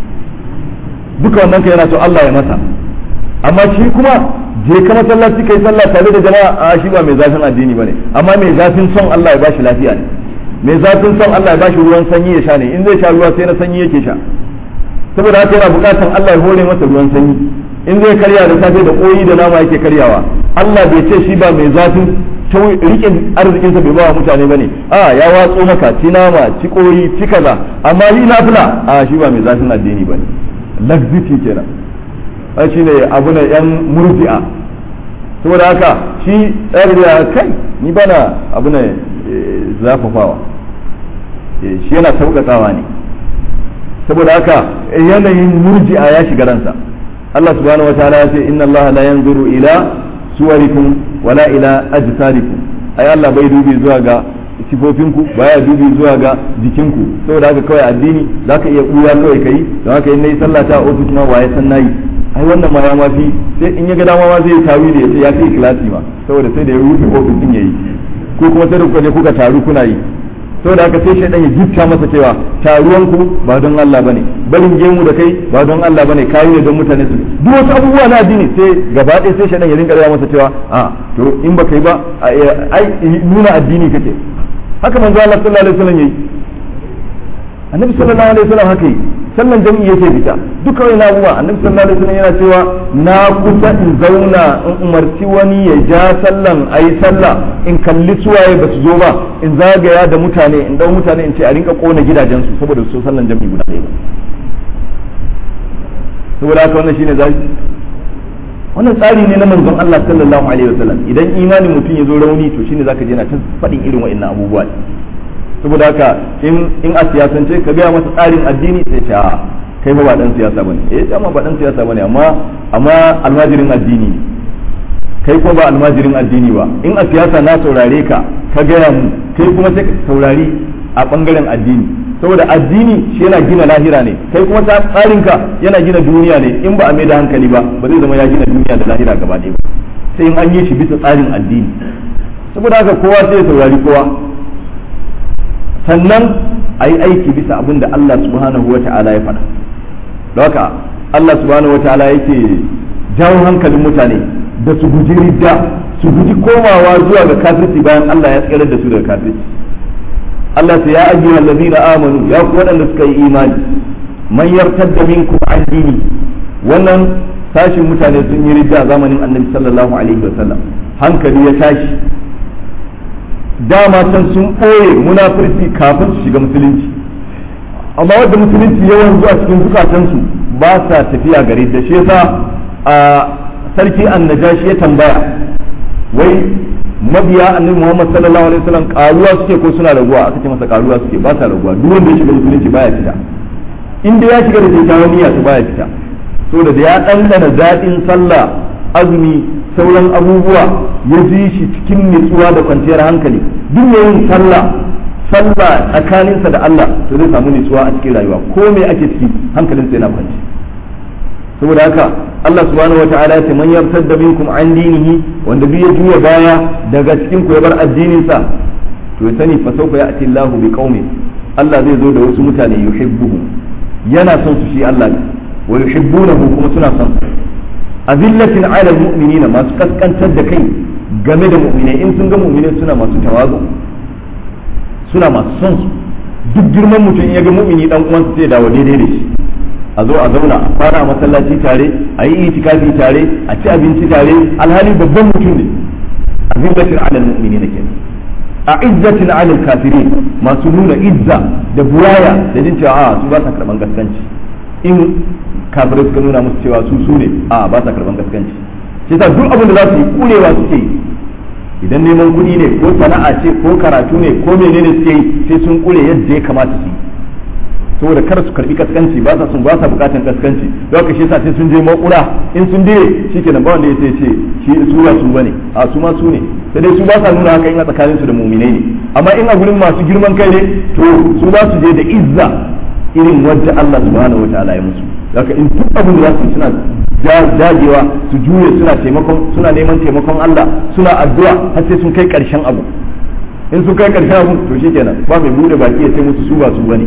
duka wannan kai yana so Allah ya masa amma shi kuma je ka masallaci kai sallah tare da jama'a a shi ba mai zafin addini bane amma mai zafin son Allah ya bashi lafiya ne mai zafin son Allah ya bashi ruwan sanyi ya sha ne in zai sha ruwa sai na sanyi yake sha saboda haka yana bukatan Allah ya hore masa ruwan sanyi in zai karya da safe da koyi da nama yake karyawa Allah bai ce shi ba mai zafin rike arzikinsa bai ba wa mutane bane a ya watso maka ci nama ci koyi ci kaza amma yi nafila a shi ba mai zafin addini bane laxity kenan a shi ne abu na yan murji'a saboda haka shi tsari da kai ni bana abu na zafafawa shi yana sauƙaƙawa ne saboda haka yanayin murji'a ya shiga ransa Allah subhanahu wa ta'ala ya ce inna Allah la yanzuru ila suwarikum wala ila ajsarikum ai Allah bai dubi zuwa ga sifofinku baya dubi zuwa ga jikinku saboda haka kawai addini zaka iya buya kawai kai don haka in nayi sallah ta ofis ma waye san nayi ai wannan ma ya mafi sai in ya ga dama ma zai tawi da yace ya kai ikhlasi ma saboda sai da ya rufe ofis din yayi ko kuma sai da kuka je kuka taru kuna yi saboda haka sai shaidan ya gifta masa cewa taruwan ku ba don Allah bane barin gemu da kai ba don Allah bane kayi ne don mutane su duk wasu abubuwa na addini sai gaba ɗaya sai shaidan ya rinka raya masa cewa a to in baka yi ba ai nuna addini kake haka manzo Allah sallallahu alaihi wasallam yayi annabi sallallahu alaihi wasallam haka yi sallan jami'i yake fita duka wani abubuwa annabi sallallahu alaihi wasallam yana cewa na kusa in zauna in umarci wani ya ja sallan ayi sallah in kalli suwaye ba su zo ba in zagaya da mutane in dau mutane in ce a rinka kona gidajensu saboda su sallan jami'i guda ɗaya saboda haka wannan shine zai wannan tsari ne na manzon Allah sallallahu alaihi wasallam idan imanin mutum ya zo rauni to shine zaka je na ta faɗin irin wa'annan abubuwa saboda haka in in a siyasance ka gaya masa tsarin addini sai ce a kai ba dan siyasa bane eh dama ba dan siyasa bane amma amma almajirin addini kai kuma ba almajirin addini ba in a siyasa na saurare ka ka gaya mu kai kuma sai ka saurari a bangaren addini saboda addini shi yana gina lahira ne kai kuma ta tsarinka yana gina duniya ne in ba a mai da hankali ba ba zai zama ya gina duniya da lahira gaba ɗaya ba sai in an yi shi bisa tsarin addini saboda haka kowa sai ya saurari kowa sannan a yi aiki bisa abin da Allah subhanahu wa ta'ala ya faɗa don haka Allah subhanahu wa ta'ala yake jawo hankalin mutane da su guji ridda su guji komawa zuwa ga kafirci bayan Allah ya tsirar da su daga kafirci Allah ta ya ayyuha allazina amanu ya ku waɗanda suka yi imani man yartadda minkum an dini wannan tashin mutane sun yi ridda a zamanin annabi sallallahu alaihi wasallam hankali ya tashi dama can sun ɓoye munafurci kafin su shiga musulunci amma wadda musulunci yawan zuwa cikin zukatansu ba sa tafiya gare da shi yasa a sarki annajashi ya tambaya wai mabiya annabi Muhammad sallallahu alaihi wasallam karuwa suke ko suna raguwa aka ce masa karuwa suke ba sa raguwa duk wanda ya shiga musulunci baya fita in dai ya shiga da kyakkyawan niyya to baya fita saboda da ya ɗanɗana daɗin sallah azumi sauran abubuwa ya ji shi cikin nutsuwa da kwanciyar hankali duk mai yin sallah sallah tsakaninsa da Allah to zai samu nutsuwa a cikin rayuwa ko me ake ciki hankalinsa yana kwanci saboda haka Allah subhanahu wa ta'ala ya ce man yartadda minkum an dinihi wanda duk ya juya baya daga cikin ku ya bar addinin sa to ya sani fa sawfa ya'ti Allahu bi qaumin Allah zai zo da wasu mutane yuhibbuhu yana son su shi Allah ne wa yuhibbunahu kuma suna son su azillatin ala almu'minina masu kaskantar da kai game da mu'minai in sun ga mu'minai suna masu tawazu suna masu son su duk girman mutum in ya ga mu'mini dan uwansa sai dawo daidai da shi a zo a zauna a fara a masallaci tare a yi itikafi tare a ci abinci tare alhali babban mutum ne azillatin ala almu'minina kenan a izzatin ala alkafirin masu nuna izza da buwaya da jin cewa a su ba sa karban gaskanci in kafirai suka nuna musu cewa su su ne a ba sa karban gaskanci shi ta duk abin da za su yi kurewa suke yi idan neman kuɗi ne ko sana'a ce ko karatu ne ko menene suke yi sai sun kure yadda ya kamata su yi saboda kar su karbi kaskanci ba sa sun ba sa bukatan kaskanci don haka shi yasa sai sun je makura in sun dire shikenan ba wanda ya sai ce shi su ba su bane a su ma su ne sai dai su ba sa nuna haka in a tsakanin su da mu'minai ne amma in a gurin masu girman kai ne to su ba su je da izza irin wadda Allah subhanahu wataala ya musu haka in duk abin da za su suna dagewa su juye suna taimakon suna neman taimakon Allah suna addu'a har sai sun kai karshen abu in sun kai karshen abu to shikenan ba mai bude baki ya ce musu su ba su bane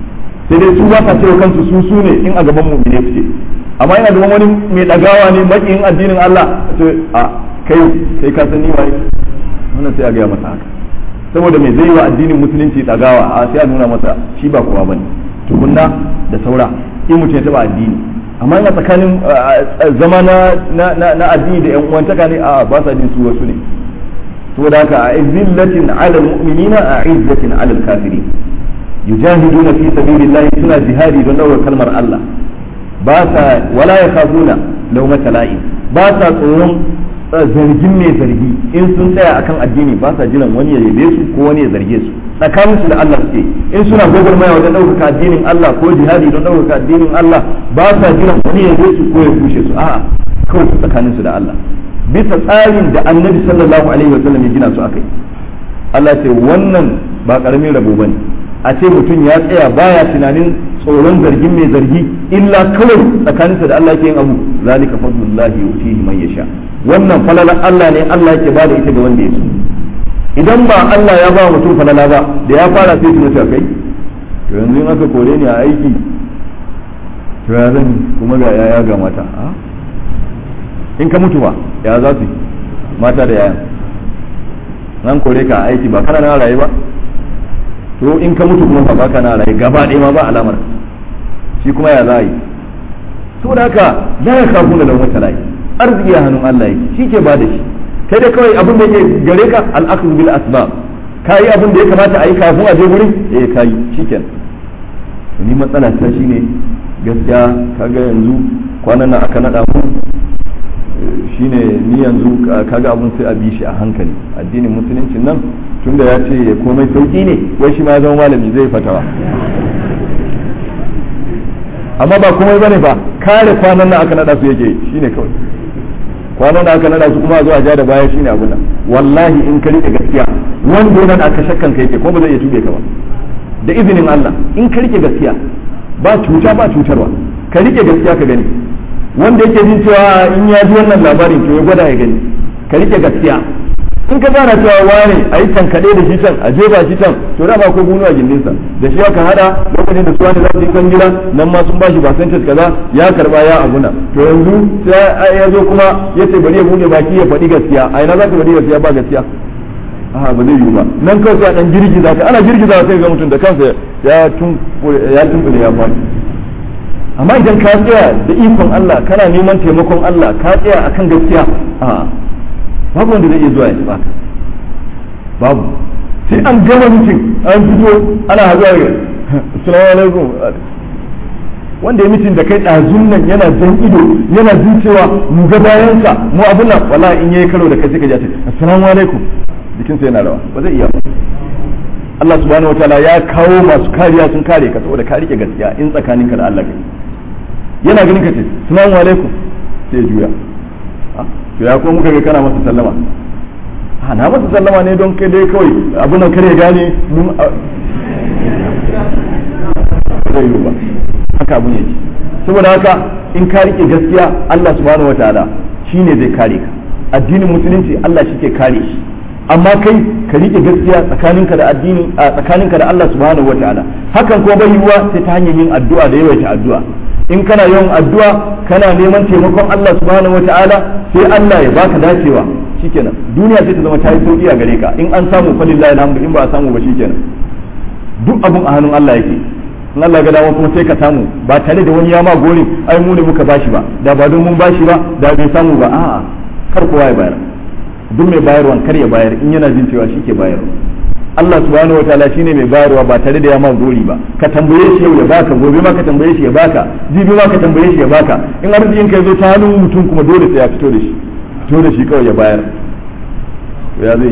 sai dai su ba sa cewa kansu su su ne in a gaban mu'mine suke amma ina gaban wani mai dagawa ne makiyin addinin Allah ce a kai kai ka san ni waye wannan sai a ga masa haka saboda mai zai wa addinin musulunci dagawa a sai a nuna masa shi ba kowa bane tukunna da saura in mutum ya taba addini amma ina tsakanin zama na na addini da yan uwantaka ne a ba sa jin su wasu ne saboda haka a izzillatin ala mu'minina a izzatin ala kafirin yujahiduna fi sabilillahi suna jihadi don daura kalmar Allah ba sa wala yakhafuna lawmata la'in ba sa tsoron zargin mai zargi in sun tsaya akan addini ba sa jiran wani ya yabe su ko wani ya zarge su tsakanin su da Allah suke in suna gwagwarmaya wajen ɗaukaka addinin Allah ko jihadi don ɗaukaka addinin Allah ba sa jiran wani ya yabe su ko ya kushe su a'a kawai su tsakanin su da Allah bisa tsarin da annabi sallallahu alaihi wasallam ya gina su akai Allah ce wannan ba karamin rabo bane a ce mutum ya tsaya baya tunanin tsoron zargin mai zargi illa kawai tsakaninsa da Allah ke yin abu zalika fadlullahi yutihi man yasha wannan falalan Allah ne Allah yake bada ita ga wanda ya so idan ba Allah ya ba mutum falala ba da ya fara sai tuna ta kai to yanzu in aka kore ni a aiki to ya zan kuma ga yaya ga mata in ka mutu ba ya za su mata da yayan nan kore ka a aiki ba kana na rayu ba to in ka mutu kuma ba baka na rayu gaba ɗaya ma ba alamar shi kuma ya za a yi to da haka la ya kafu da lawan talai arziki a hannun Allah yake shi ke bada shi kai dai kawai abin da yake gare ka al-akhdhu bil asbab kai abin da ya kamata a yi kafin a je gurin eh kai shikenan ni matsala ta shine gaskiya kaga yanzu kwanan nan aka nada mu shine ni yanzu kaga abun sai a bi shi a hankali addinin musuluncin nan tunda ya ce komai sauki ne wai shi ma ya zama malami zai fatawa amma ba komai bane ba kare kwanan nan aka nada su yake shine kawai kwanan da aka nada su kuma a zo a ja da baya shine abun nan wallahi in ka rike gaskiya wanda nan aka shakkan ka yake ko ba zai iya tube ka ba da izinin Allah in ka rike gaskiya ba cuta ba cutarwa ka rike gaskiya ka gani wanda yake jin cewa in ya ji wannan labarin to ya gwada ya gani ka rike gaskiya in ka gana cewa wane a yi tankaɗe da shi can a jefa shi can to da ba ko bunu a gindinsa da shi aka hada lokacin da su wani za su yi kan gida nan ma sun ba shi percentage kaza ya karba ya abuna to yanzu sai ya zo kuma ya ce bari ya bude baki ya faɗi gaskiya a ina za ka faɗi gaskiya ba gaskiya a ba zai yiwu ba nan kawai sai a dan girgiza ka ana girgiza sai ga mutum da kansa ya tun ya tunkule ya faɗi amma idan ka tsaya da ikon Allah kana neman taimakon Allah ka tsaya akan gaskiya a babu wanda zai iya zuwa ya ci baka babu sai an gama mutum an fito ana hazuwa ga assalamu alaikum wanda ya mutum da kai ɗazun nan yana jan ido yana jin cewa mu ga bayansa mu abin nan wallahi in yayi karo da kai sai ka ji ce assalamu alaikum jikinsa yana rawa ba zai iya ba Allah subhanahu wataala ya kawo masu kariya sun kare ka saboda ka rike gaskiya in tsakaninka da Allah kai yana ganin ka ce assalamu alaikum sai juya to ya ko muka ga kana masa sallama a na masa sallama ne don kai dai kawai abin nan kare gane mun zai yi ba haka abin yake saboda haka in ka rike gaskiya Allah subhanahu wataala shine zai kare ka addinin musulunci Allah shi ke kare shi amma kai ka rike gaskiya tsakaninka da addini a tsakaninka da Allah subhanahu wataala hakan ko bai yiwuwa sai ta hanyar yin addu'a da yawaita addu'a in kana yawan addu'a kana neman taimakon Allah subhanahu wataala sai Allah ya baka dacewa shikenan duniya sai ta zama ta yi sauki a gare ka in an samu falillahi alhamdu in ba a samu ba shikenan duk abun a hannun Allah yake in Allah ga dama kuma sai ka samu ba tare da wani ya ma gori ai mu ne muka bashi ba da ba don mun bashi ba da bai samu ba a'a kar kowa ya bayar duk mai bayarwan kar ya bayar in yana jin cewa shi ke bayarwa Allah subhanahu wataala shine mai bayarwa ba tare da ya ma gori ba ka tambaye shi yau ya baka gobe ma ka tambaye shi ya baka jibi ma ka tambaye shi ya baka in arzikin ka zo ta hannun mutum kuma dole sai ya fito da shi fito da shi kawai ya bayar ya zai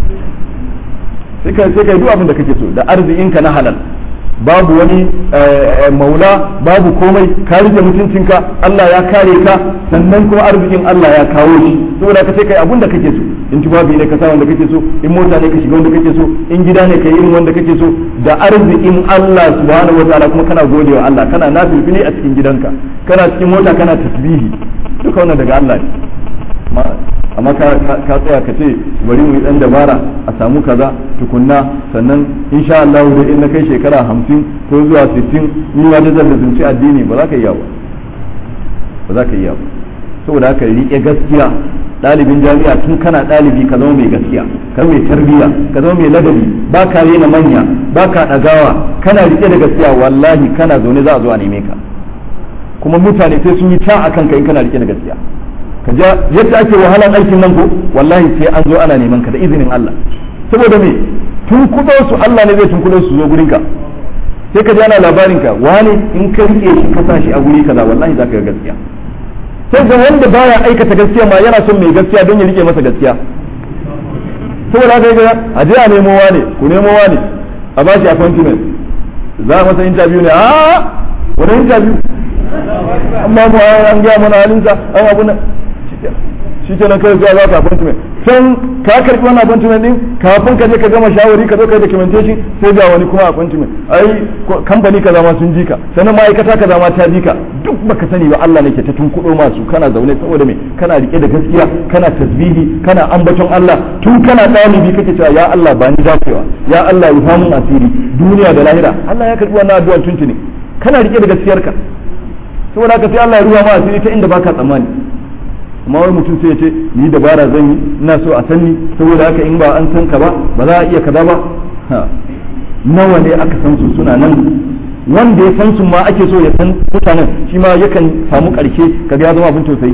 sai ka sai ka duk abin da kake so da arzikin ka na halal babu wani maula babu komai ka rike mutuncinka Allah ya kare ka sannan kuma arzikin Allah ya kawo shi saboda ka sai kai abun da kake so in tubabi ne ka sa wanda kake so in mota ne ka shiga wanda kake so in gida ne ka yi irin wanda kake so da arzikin Allah subhanahu wataala kuma kana godewa Allah kana nafilfili a cikin gidanka kana cikin mota kana tasbihi duka wannan daga Allah ne amma ka tsaya ka ce bari mu yi dan dabara a samu kaza tukunna sannan insha Allah da in na kai shekara hamsin ko zuwa sittin ni ma da zan zunci addini ba za ka iya ba ba za ka iya ba saboda haka riƙe gaskiya ɗalibin jami'a tun kana ɗalibi ka zama mai gaskiya ka zama mai tarbiyya ka zama mai ladabi ba ka rena manya ba ka ɗagawa kana riƙe da gaskiya wallahi kana zaune za a zo a neme ka kuma mutane sai sun yi ta akan ka in kana riƙe da gaskiya ka ja yadda ake wahalan aikin nan ko wallahi sai an zo ana neman ka da izinin Allah saboda me tun kudo su Allah ne zai tun kudo su zo gurin ka sai ka ji ana labarin ka wani in ka rike shi ka sa shi a guri kaza wallahi zaka ga gaskiya sai ga wanda baya aikata gaskiya ma yana son mai gaskiya don ya rike masa gaskiya saboda haka ga a je a nemo wane ku nemo wane a ba shi appointment za a masa interview ne a wani interview amma mu an gaya mana halinsa an abu na shi ke nan kai zuwa za ka appointment can ka karbi wannan appointment din kafin ka je ka gama shawari ka zo kai documentation sai ga wani kuma appointment ai kamfani kaza ma sun ji ka sannan ma'aikata kaza ma ta ji ka duk baka sani ba Allah ne ke ta tunkudo masu kana zaune saboda me kana rike da gaskiya kana tasbihi kana ambaton Allah tun kana dalibi kake cewa ya Allah ba ni dacewa ya Allah ya famun asiri duniya da lahira Allah ya karbi wannan addu'a tuntuni kana rike da gaskiyarka saboda haka sai Allah ya ruwa ma asiri ta inda baka tsammani amma wani mutum sai ya ce ni dabara zan yi ina so a sanni saboda haka in ba an san ka ba ba za a iya kaza ba nawa ne aka san su suna nan wanda ya san su ma ake so ya san mutanen shi ma yakan samu karshe kaga ya zama abin tausayi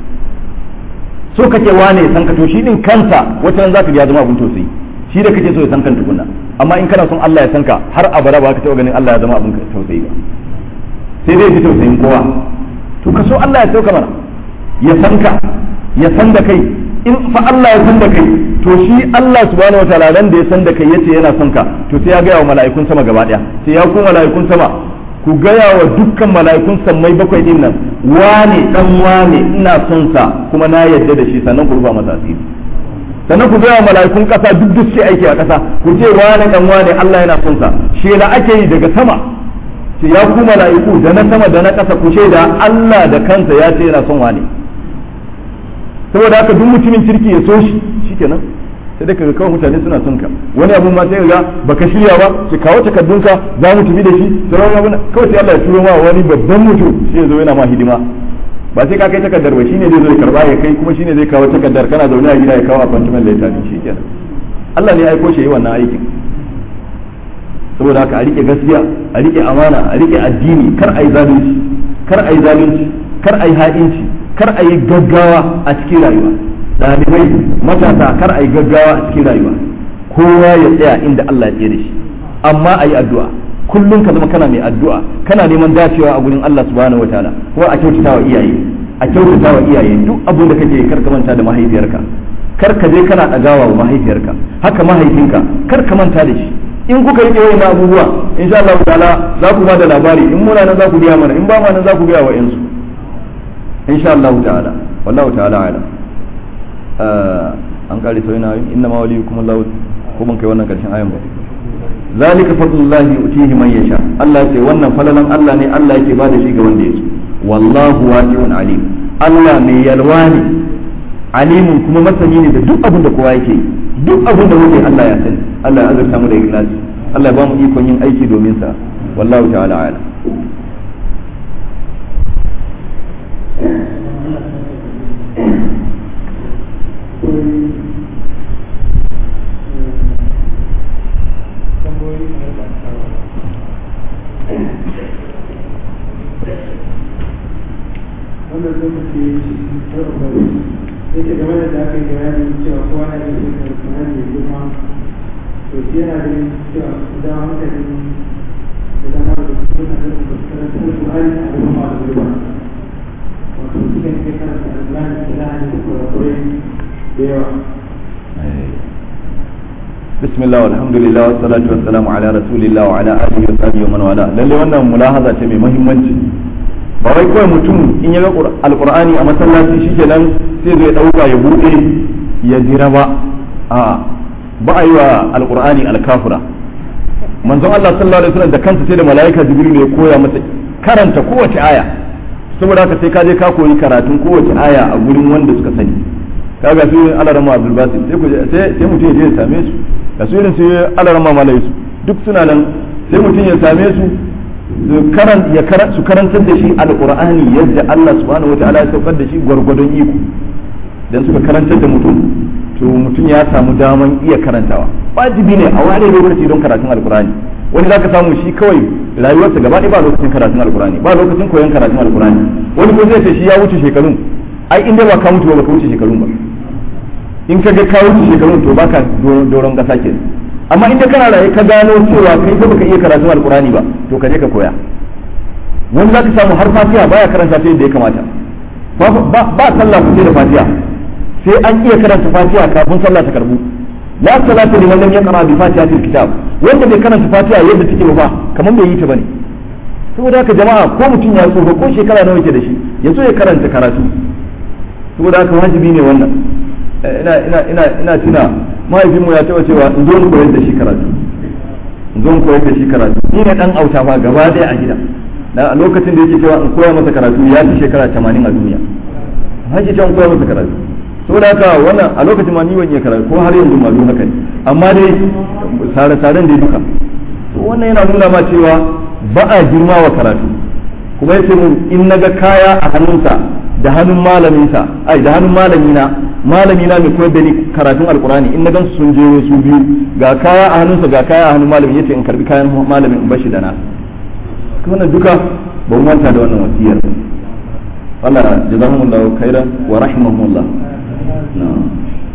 so kake wane ya san ka to shi din kansa wata nan zaka ga ya zama abin tausayi shi da kake so ya san kan tukunna amma in kana son Allah ya san ka har abada ba ka taɓa ganin Allah ya zama abin tausayi ba sai dai ji tausayin kowa to ka so Allah ya sauka mana ya san ka ya san da kai in fa Allah ya san da kai to shi Allah subhanahu wataala ran da ya san da kai yace yana son ka to sai ya gaya wa mala'ikun sama gaba daya sai ya ku mala'ikun sama ku gaya wa dukkan mala'ikun sammai bakwai din nan wane dan wane ina son sa kuma na yarda da shi sannan ku rufa masa asiri sannan ku gaya mala'ikun kasa duk duk sai aiki a kasa ku ce wane dan wane Allah yana son sa shela ake yi daga sama ce ya ku mala'iku da na sama da na kasa ku ce da Allah da kansa ya ce yana son wane saboda haka duk mutumin kirki ya so shi shikenan sai dai kaga kawai mutane suna son ka wani abu ma sai ga baka shirya ba ki kawo takardunka za mu tafi da shi sauran abu kawai sai Allah ya turo ma wani babban mutum sai ya zo yana ma hidima ba sai ka kai takardar ba shine zai zo ya karba ya kai kuma shine zai kawo takardar kana zaune a gida ya kawo appointment letter din shikenan Allah ne ya aiko shi yi wannan aikin saboda haka a rike gaskiya a rike amana a rike addini kar ai zalunci kar ai zalunci kar ai ha'inci kar a yi gaggawa a cikin rayuwa ɗalibai matasa kar a yi gaggawa a cikin rayuwa kowa ya tsaya inda Allah ya tsere shi amma a yi addu'a kullum ka zama kana mai addu'a kana neman dacewa a gurin Allah subhanahu wataala kuma a kyautata wa iyaye a kyautata wa iyaye duk abin da kake kar ka manta da mahaifiyarka kar ka je kana ɗagawa wa mahaifiyarka haka mahaifinka kar ka manta da shi in kuka yi wayan abubuwa insha Allah ta'ala za ku ba da labari in muna nan za ku biya mana in ba ma nan za ku biya wa yansu insha Allah ta'ala wallahu ta'ala ala an kare sai na inna ma waliyukum Allah ko mun kai wannan karshen ayan ba zalika fadlullahi utihi man yasha Allah ce wannan falalan Allah ne Allah yake bada shi ga wanda yake wallahu wasi'un alim Allah mai yalwa ne alimun kuma masani ne da duk abin da kowa yake duk abin da muke Allah ya sani Allah ya azurta mu da ikhlasi Allah ya ba mu ikon yin aiki domin sa wallahu ta'ala ala wannan lokaci yake game da aka yi bayani cewa kowa na yin yin karfanar mai girma to shi yana ganin cewa idan hankali idan har da kuma na ganin da karanta da Qur'ani a gaban malamai ba wato su ne ke karanta Al-Qur'ani da lahani da kurakurai da yawa بسم الله والحمد لله والصلاة والسلام على رسول الله وعلى آله وصحبه ومن والاه lalle wannan mulahaza ce mai muhimmanci ba wai kawai mutum in ya ga alqur'ani a masallaci shikenan sai zai dauka ya bude ya jira ba a ba a yi wa alqur'ani alkafura manzon Allah sallallahu alaihi wasallam da kansa sai da malaika jibril ya koya masa karanta kowace aya saboda haka sai ka je ka koyi karatun kowace aya a gurin wanda suka sani kaga su alarama abdul basit sai ku sai sai mutum ya je ya same su da su irin su alarama malai su duk suna nan sai mutum ya same su su karan ya su karantar da shi alqur'ani yadda Allah subhanahu wataala ya saukar da shi gwargwadon iko dan suka karantar da mutum to mutum ya samu daman iya karantawa wajibi ne a ware lokaci don karatun alqur'ani wani zaka samu shi kawai rayuwarsa gaba ɗaya ba lokacin karatun alqur'ani ba lokacin koyon karatun alqur'ani wani ko zai ce shi ya wuce shekarun ai in dai ba ka mutu ba ka wuce shekarun ba in ka ga ka wuce shekarun to baka doron kasa ke amma in kana raye ka gano cewa kai ba baka iya karatun alqur'ani ba to ka je ka koya wani zaka samu har fatiha baya karanta ta yadda ya kamata ba sallah ku da fatiha sai an iya karanta fatiha kafin sallah ta karbu la salata liman lam yaqra bi fatihatil kitab wanda bai karanta fatiha yadda take ba kaman bai yi ta bane saboda haka jama'a ko mutum ya tsofa ko shekara nawa yake da shi ya so ya karanta karatu saboda haka wajibi ne wannan ina ina ina ina tuna mahaifinmu ya taba cewa in zo in koyar da shi karatu in zo in koyar da shi karatu ni ne dan auta fa gaba daya a gida da a lokacin da yake cewa in koya masa karatu ya fi shekara 80 a duniya haji can koya masa karatu saboda haka wannan a lokacin ma ni ban iya karatu ko har yanzu ma duk haka ne amma dai sare saren da duka to wannan yana nuna ma cewa ba a girma wa karatu kuma yace mun in naga kaya a hannunsa da hannun malaminsa ai da hannun malamina malamina mai koyar da ni karatun alkurani in na gan sun je su biyu ga kaya a hannunsa ga kaya a hannun malamin yace in karbi kayan malamin in bashi da na wannan duka ba mu manta da wannan wasiyar Allah jazakumullahu khairan wa rahimahumullah na'am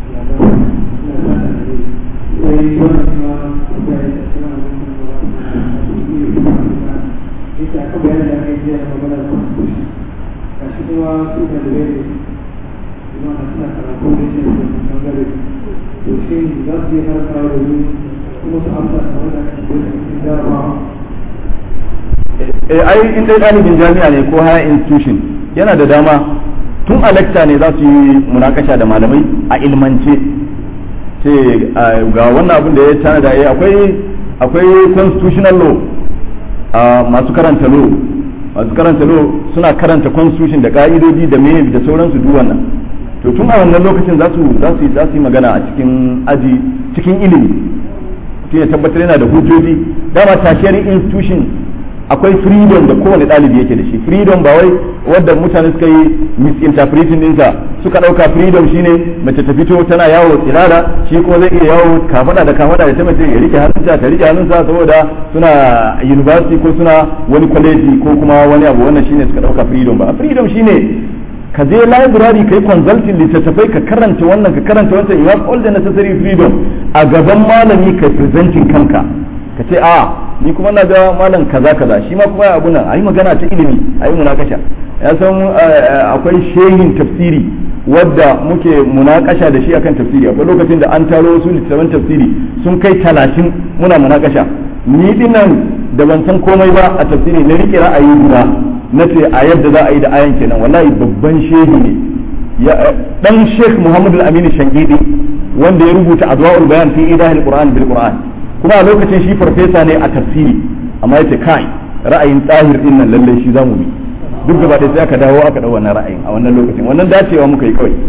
ita aka bayan da aka yi jiya da magana da constitution ga shi kuma su da da bai kuma na suna karatu da shi da bangare to shi za su yi karanta da yi kuma su amsa da wanda aka yi da cikin jarabawa eh ai in dai ɗalibin jami'a ne ko higher institution yana da dama tun a lecture ne za su yi munakasha da malamai a ilmance ce ga wannan abin da ya tanada ya akwai akwai constitutional law a masu karanta law masu karanta law suna karanta constitution da ka'idodi da me da sauransu duk wannan to tun a wannan lokacin za su za su za su yi magana a cikin aji cikin ilimi mutum ya tabbatar yana da hujjoji dama tertiary institution akwai freedom da kowane ɗalibi yake da shi freedom ba wai wadda mutane suka yi misinterpreting dinsa suka ɗauka freedom shine mace ta fito tana yawo tsirara shi kuma zai iya yawo kafada da kafada da ta mace ya rike hannunsa ta rike hannunsa saboda suna university ko suna wani college ko kuma wani abu wannan shine suka ɗauka freedom ba freedom shine ka je library kai consulting littattafai ka karanta wannan ka karanta wancan you have all the necessary freedom a gaban malami ka presenting kanka ka ce a ni kuma na ga malam kaza kaza shi ma kuma abu nan ayi magana ta ilimi ayi munakasha ya san akwai shehin tafsiri wadda muke munakasha da shi akan tafsiri akwai lokacin da an taro wasu littattafan tafsiri sun kai talatin muna munakasha ni dinnan da ban san komai ba a tafsiri na rike ra'ayi guda na ce a yadda za a yi da ayan kenan wallahi babban shehi ne dan sheikh muhammadu al-amin shangidi wanda ya rubuta adwa'ul bayan fi idahil qur'an bil qur'an kuma a lokacin shi farfesa ne a tafsiri amma yace kai ra'ayin tsahir din nan lalle shi zamu bi duk gaba sai aka dawo aka dau wannan ra'ayin a wannan lokacin wannan dacewa muka yi kawai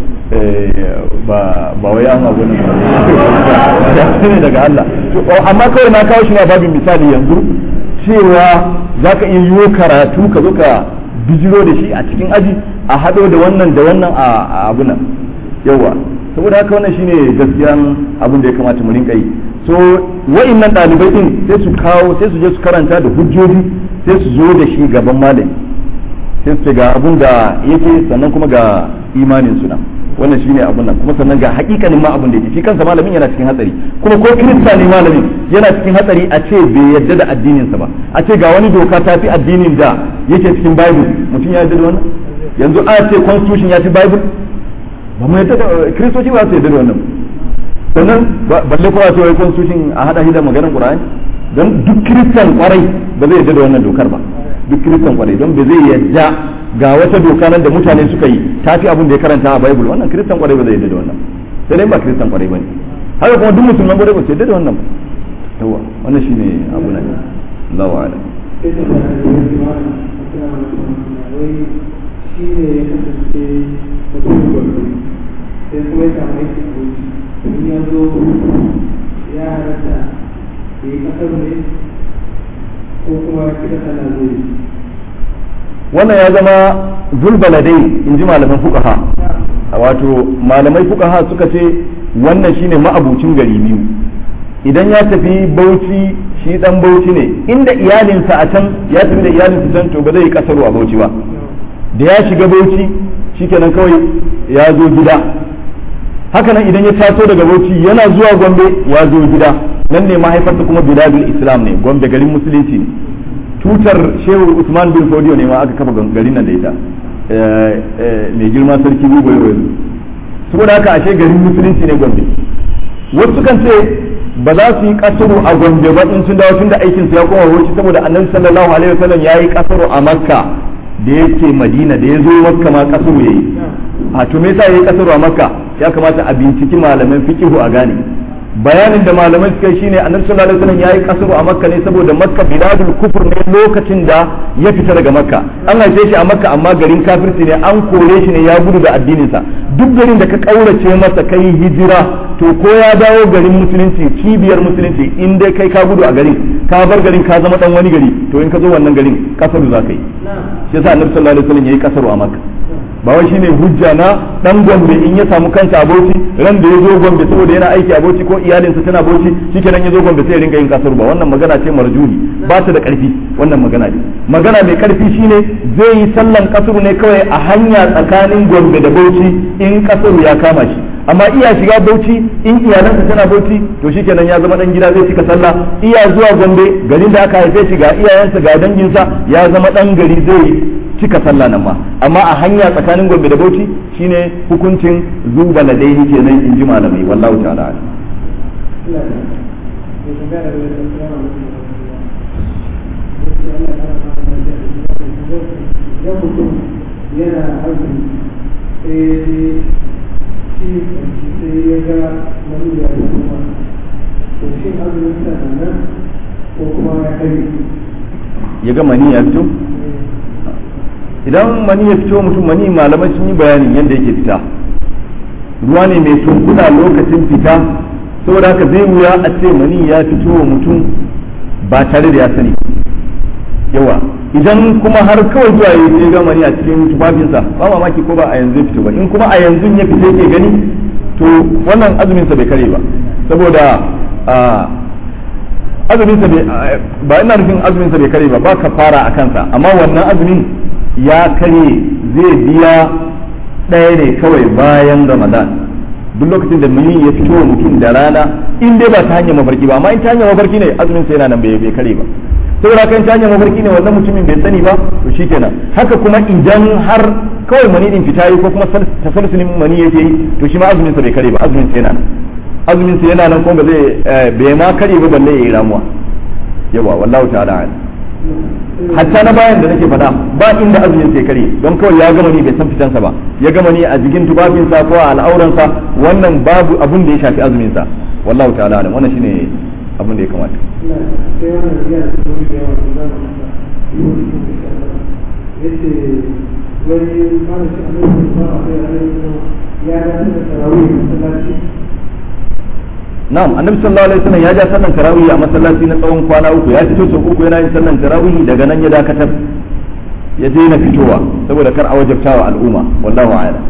ba ba wai an abu ne daga Allah amma kawai na kawo shi ne babin misali yanzu cewa zaka iya yiwo karatu ka zo ka bijiro da shi a cikin aji a hado da wannan da wannan a abu nan yawa saboda haka wannan shine gaskiyan abin da ya kamata mu rinka yi so wa'annan ɗalibai din sai su kawo sai su je su karanta da hujjoji sai su zo da shi gaban malami sai su ce ga abin da yake sannan kuma ga imanin suna wannan shine abun nan kuma sannan ga hakikanin ma abin da yake shi kansa malamin yana cikin hatsari kuma ko kirista ne malamin yana cikin hatsari a ce bai yadda da addininsa ba a ce ga wani doka ta fi addinin da yake cikin bible mutum ya yadda da wannan yanzu a ce constitution ya fi bible ba mu yadda da kiristoci ba su yadda da wannan sannan balle kowa ce wai constitution a hada shi da maganar qur'ani don duk kiristan kwarai ba zai yadda da wannan dokar ba duk kiristan kwarai don ba zai yadda ga wata doka nan da mutane suka yi ta fi abin da ya karanta a bible wannan kiristan kwarai ba zai yadda da wannan sai dai ba kiristan kwarai bane haka kuma duk musulman kwarai ba su yadda da wannan ba yawa wannan shine abu nan Allahu a'lam shi ne ya kasance mutum gwamnati sai kuma ya samu aikin aboki in ya zo ya halatta ya yi kasar ne ko kuma kira sana zai wannan ya zama zulbaladai in ji malaman fukaha wato malamai fukaha suka ce wannan shine ma'abucin gari biyu idan ya tafi bauchi shi dan bauchi ne inda iyalinsa a can ya tafi da iyalinsa can to ba zai yi kasaro a bauchi ba da ya shiga bauchi shikenan kawai ya zo gida hakanan idan ya taso daga bauchi yana zuwa gombe ya zo gida nan ne mahaifarsa kuma biladul islam ne gombe garin musulunci ne tutar shehu usman bin fodiyo ne ma aka kafa garin nan da ita mai girma sarki bugo yau yanzu saboda haka ashe garin musulunci ne gombe wasu kan ce ba za su yi kasaro a gombe ba in sun dawo tun da aikin su ya koma wuce saboda annabi sallallahu alaihi wasallam ya yi kasaro a makka da yake madina da ya zo makka ma kasaro yayi a to me yasa yayi kasaro a makka ya kamata a binciki malaman fiqhu a gane bayanin da malamai suka yi shine annabi sallallahu alaihi wasallam yayi kasaro a makka ne saboda makka biladul kufur ne lokacin da ya fita daga makka an haife shi a makka amma garin kafirci ne an kore shi ne ya gudu da addininsa duk garin da ka kaurace masa kai hijira to ko ya dawo garin musulunci cibiyar musulunci in dai kai ka gudu a garin ka bar garin ka zama dan wani gari to in ka zo wannan garin kasaru za ka yi shi yasa annabi sallallahu alaihi wasallam yayi kasaro a makka ba wai shine hujja na dan gombe in ya samu kansa a bauchi ran da ya zo gombe saboda yana aiki a bauchi ko iyalinsa tana bauchi shikenan ya zo gombe sai ya ringa yin kasar ba wannan magana ce marjuni ba ta da karfi wannan magana ne magana mai karfi shine zai yi sallan kasuru ne kawai a hanya tsakanin gombe da bauchi in kasuru ya kama shi amma iya shiga bauchi in iyalansa tana bauchi to shikenan ya zama dan gida zai cika sallah iya zuwa gombe garin da aka haife shi ga iyayensa ga danginsa ya zama dan gari zai cika sallah nan ma amma a hanya tsakanin gombe da bauchi shine hukuncin zuba ladaihi kenan in ji malamai wallahu ta'ala yana azumi sai shi sai ya ga wani ya yi kuma to shi azumin sa nan ko kuma ya kai ya ga mani ya fito idan mani ya fito mutum mani malamai sun yi bayanin yadda yake fita ruwa ne mai tunkuda lokacin fita saboda haka zai wuya a ce mani ya fito wa mutum ba tare da ya sani yawa idan kuma har kawai zuwa ya ce ga mani a cikin tufafinsa ba mamaki ko ba a yanzu fito ba in kuma a yanzu ya fita yake gani to wannan azuminsa bai kare ba saboda azuminsa ba ina nufin azuminsa bai kare ba ba ka fara a kansa amma wannan azumin ya kare zai biya ɗaya ne kawai bayan ramadan duk lokacin da muni ya fito wa mutum da rana in dai ba ta hanyar mafarki ba amma in ta hanyar mafarki ne azumin sa yana nan bai bai kare ba saboda kan ta hanyar mafarki ne wannan mutumin bai sani ba to shikenan haka kuma idan har kawai mani din fita yi ko kuma tasalsulin mani yake yi to shi ma azumin sa bai kare ba azumin sa yana nan azumin sa yana nan kuma ba zai bai ma kare ba balle yayi ramuwa yawa wallahu ta'ala a'lam hatta na bayan da nake faɗa ba inda azumin sai kare don kawai ya gama ni bai san fitansa ba ya gama ni a jikin tufafinsa ko a al'auransa wannan babu abun da ya shafi azumin sa wallahu ta'ala alam wannan shine abun da ya kamata sai wannan ya da kuma da yawa da zama yace wani malamin annabi sallallahu alaihi wasallam ya ga da tarawih masallaci na'am annabi sallallahu alaihi wasallam ya ja sallan tarawih a masallaci na tsawon kwana uku ya fito sau uku yana yin sallan tarawih daga nan ya dakatar ya daina fitowa saboda kar a wajabta wa al'umma wallahu a'lam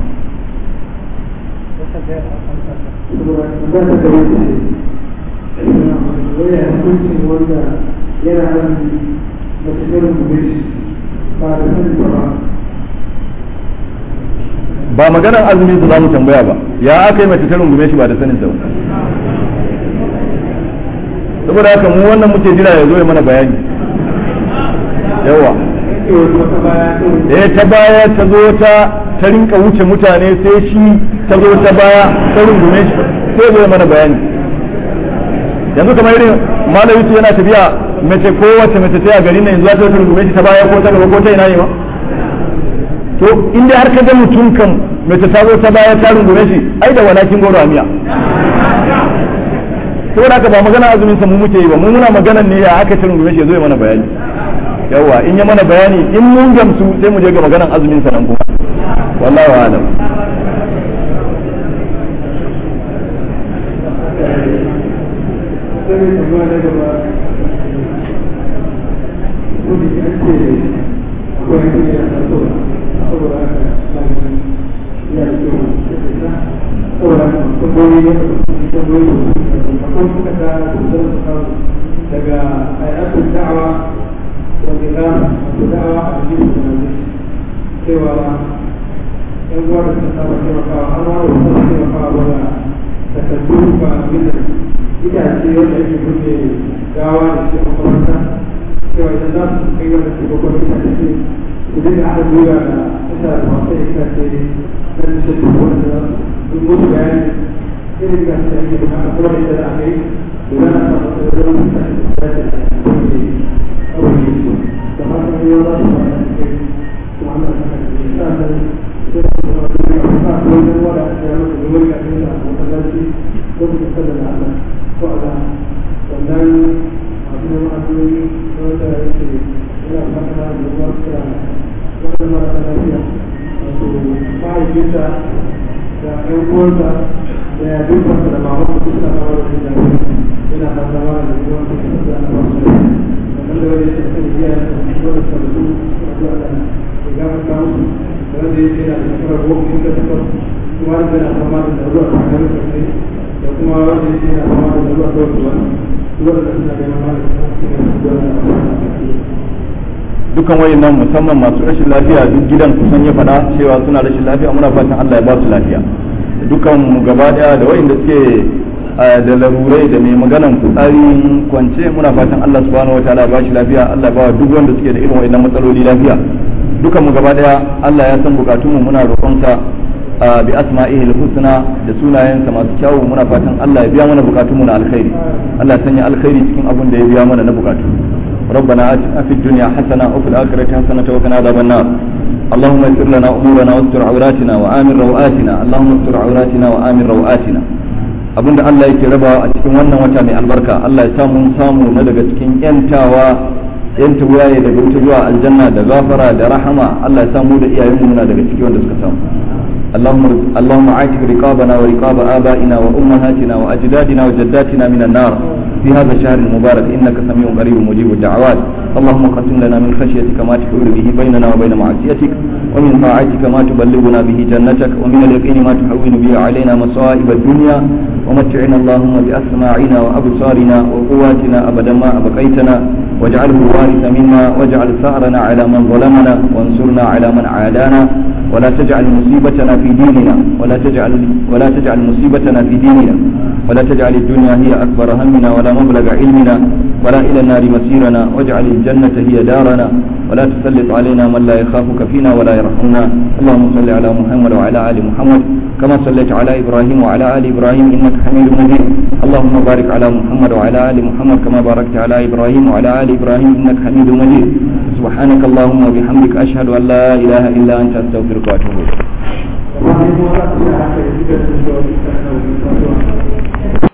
wanda yana azumi mace garin gobe ba da sanin ba ba maganar azumin su za mu tambaya ba ya aka yi mace ta rungume shi ba da sanin sa ba saboda haka mu wannan muke jira ya zo ya mana bayani yawa eh ta baya ta zo ta ta rinka wuce mutane sai shi ta zo ta baya ta rungume shi sai zo ya mana bayani yanzu kamar irin malami su yana tafiya mace ko wace mace ta gari ne yanzu za ta rungume shi ta baya ko ta gaba ko ta ina ne ma to inda har ka ga mutum kan mace ta zo ta baya ta rungume shi ai da walakin goro a miya saboda haka ba magana azumin sa mu muke yi ba mu muna magana ne ya aka cin gobe shi zo ya mana bayani yawa in ya mana bayani in mun gamsu sai mu je ga maganan azumin sa nan kuma wallahi alam sai tambaya na gaba ko da ke ake akwai hanyar ya taso saboda haka ya ce saboda haka tambayoyi ne tambayoyi akwai suka ta daga ayatul da'awa wa nizam wato da'awa a cikin sunan cewa yan uwa da suka saba taimakawa an ware wasu taimakawa wanda takardu ba abin da itace wanda ake buɗe gawa da shi a makaranta cewa idan za su kai wanda su gwagwar itace ce su dinga haɗa gwiwa da isa da masu itace na nishe duk wanda za su yi musu bayani irin da su ake bukata kuma da za a kai da za a samu da zama itace da za ta yi kawai ne su da haka ne yau za su fara da kai kuma ana saka da shi sa da sai da su fara da kai a kuma wajen wada a cikin wani wani kafin da masallaci ko su kusa da Allah ko Allah sannan masu neman addu'o'i wanda yake yana fata da ruwa kira wanda mara lafiya wato mahaifinsa da ƴan uwansa da ya dukkansa da mamansa duk suna fama da jin lafiya yana fata mara da ruwa da kuma da ana basu sannan da wani yake kan biya da wanda suka rasu suna zuwa da ya gafarta musu da wanda yake yana da shekarar goma in ka takwas kuma wanda yana fama da ruwa a kan sosai da kuma wanda yake yana fama da ruwa kawai kuma wanda suna neman magani dukan wayannan musamman masu rashin lafiya duk gidan kusan ya faɗa cewa suna rashin lafiya muna fatan Allah ya ba su lafiya dukan mu gaba daya da wayanda suke da larurai da mai maganan fitsarin kwance muna fatan Allah subhanahu wataala ya ba shi lafiya Allah ya ba duk wanda suke da irin wayannan matsaloli lafiya dukan mu gaba daya Allah ya san bukatun mu muna roƙonsa bi asma'ihi al-husna da sunayensa masu kyawu muna fatan Allah ya biya mana bukatun mu na alkhairi Allah ya sanya alkhairi cikin abin da ya biya mana na bukatu ربنا آتنا في الدنيا حسنة وفي الآخرة حسنة وقنا عذاب النار اللهم اغفر لنا امورنا واستر عوراتنا وامن روآتنا اللهم استر عوراتنا وامن روآتنا abinda Allah yake rabawa a cikin wannan wata mai albarka Allah ya samu samu na daga cikin yantawa yanta wuyaye daga wuta zuwa aljanna da gafara da rahama Allah ya samu da iyayenmu muna daga cikin wanda suka samu اللهم اللهم عاتق رقابنا ورقاب آبائنا وأمهاتنا وأجدادنا وجداتنا من النار في هذا الشهر المبارك إنك سميع قريب مجيب الدعوات اللهم قسم لنا من خشيتك ما تحول به بيننا وبين معصيتك ومن طاعتك ما تبلغنا به جنتك ومن اليقين ما تحول به علينا مصائب الدنيا ومتعنا اللهم بأسماعنا وأبصارنا وقواتنا أبدا ما أبقيتنا واجعله الوارث منا واجعل ثأرنا على من ظلمنا وانصرنا على من عادانا ولا تجعل مصيبتنا في ديننا ولا تجعل ولا تجعل مصيبتنا في ديننا ولا تجعل الدنيا هي أكبر همنا ولا مبلغ علمنا ولا إلى النار مسيرنا واجعل الجنة هي دارنا ولا تسلط علينا من لا يخافك فينا ولا يرحمنا اللهم صل على محمد وعلى آل محمد كما صليت على إبراهيم وعلى آل إبراهيم إنك حميد مجيد اللهم بارك على محمد وعلى آل محمد كما باركت على إبراهيم وعلى آل إبراهيم إنك حميد مجيد سبحانك اللهم وبحمدك أشهد أن لا إله إلا أنت أستغفرك وأتوب إليك wani kuma za su yi haka da suka sun da wani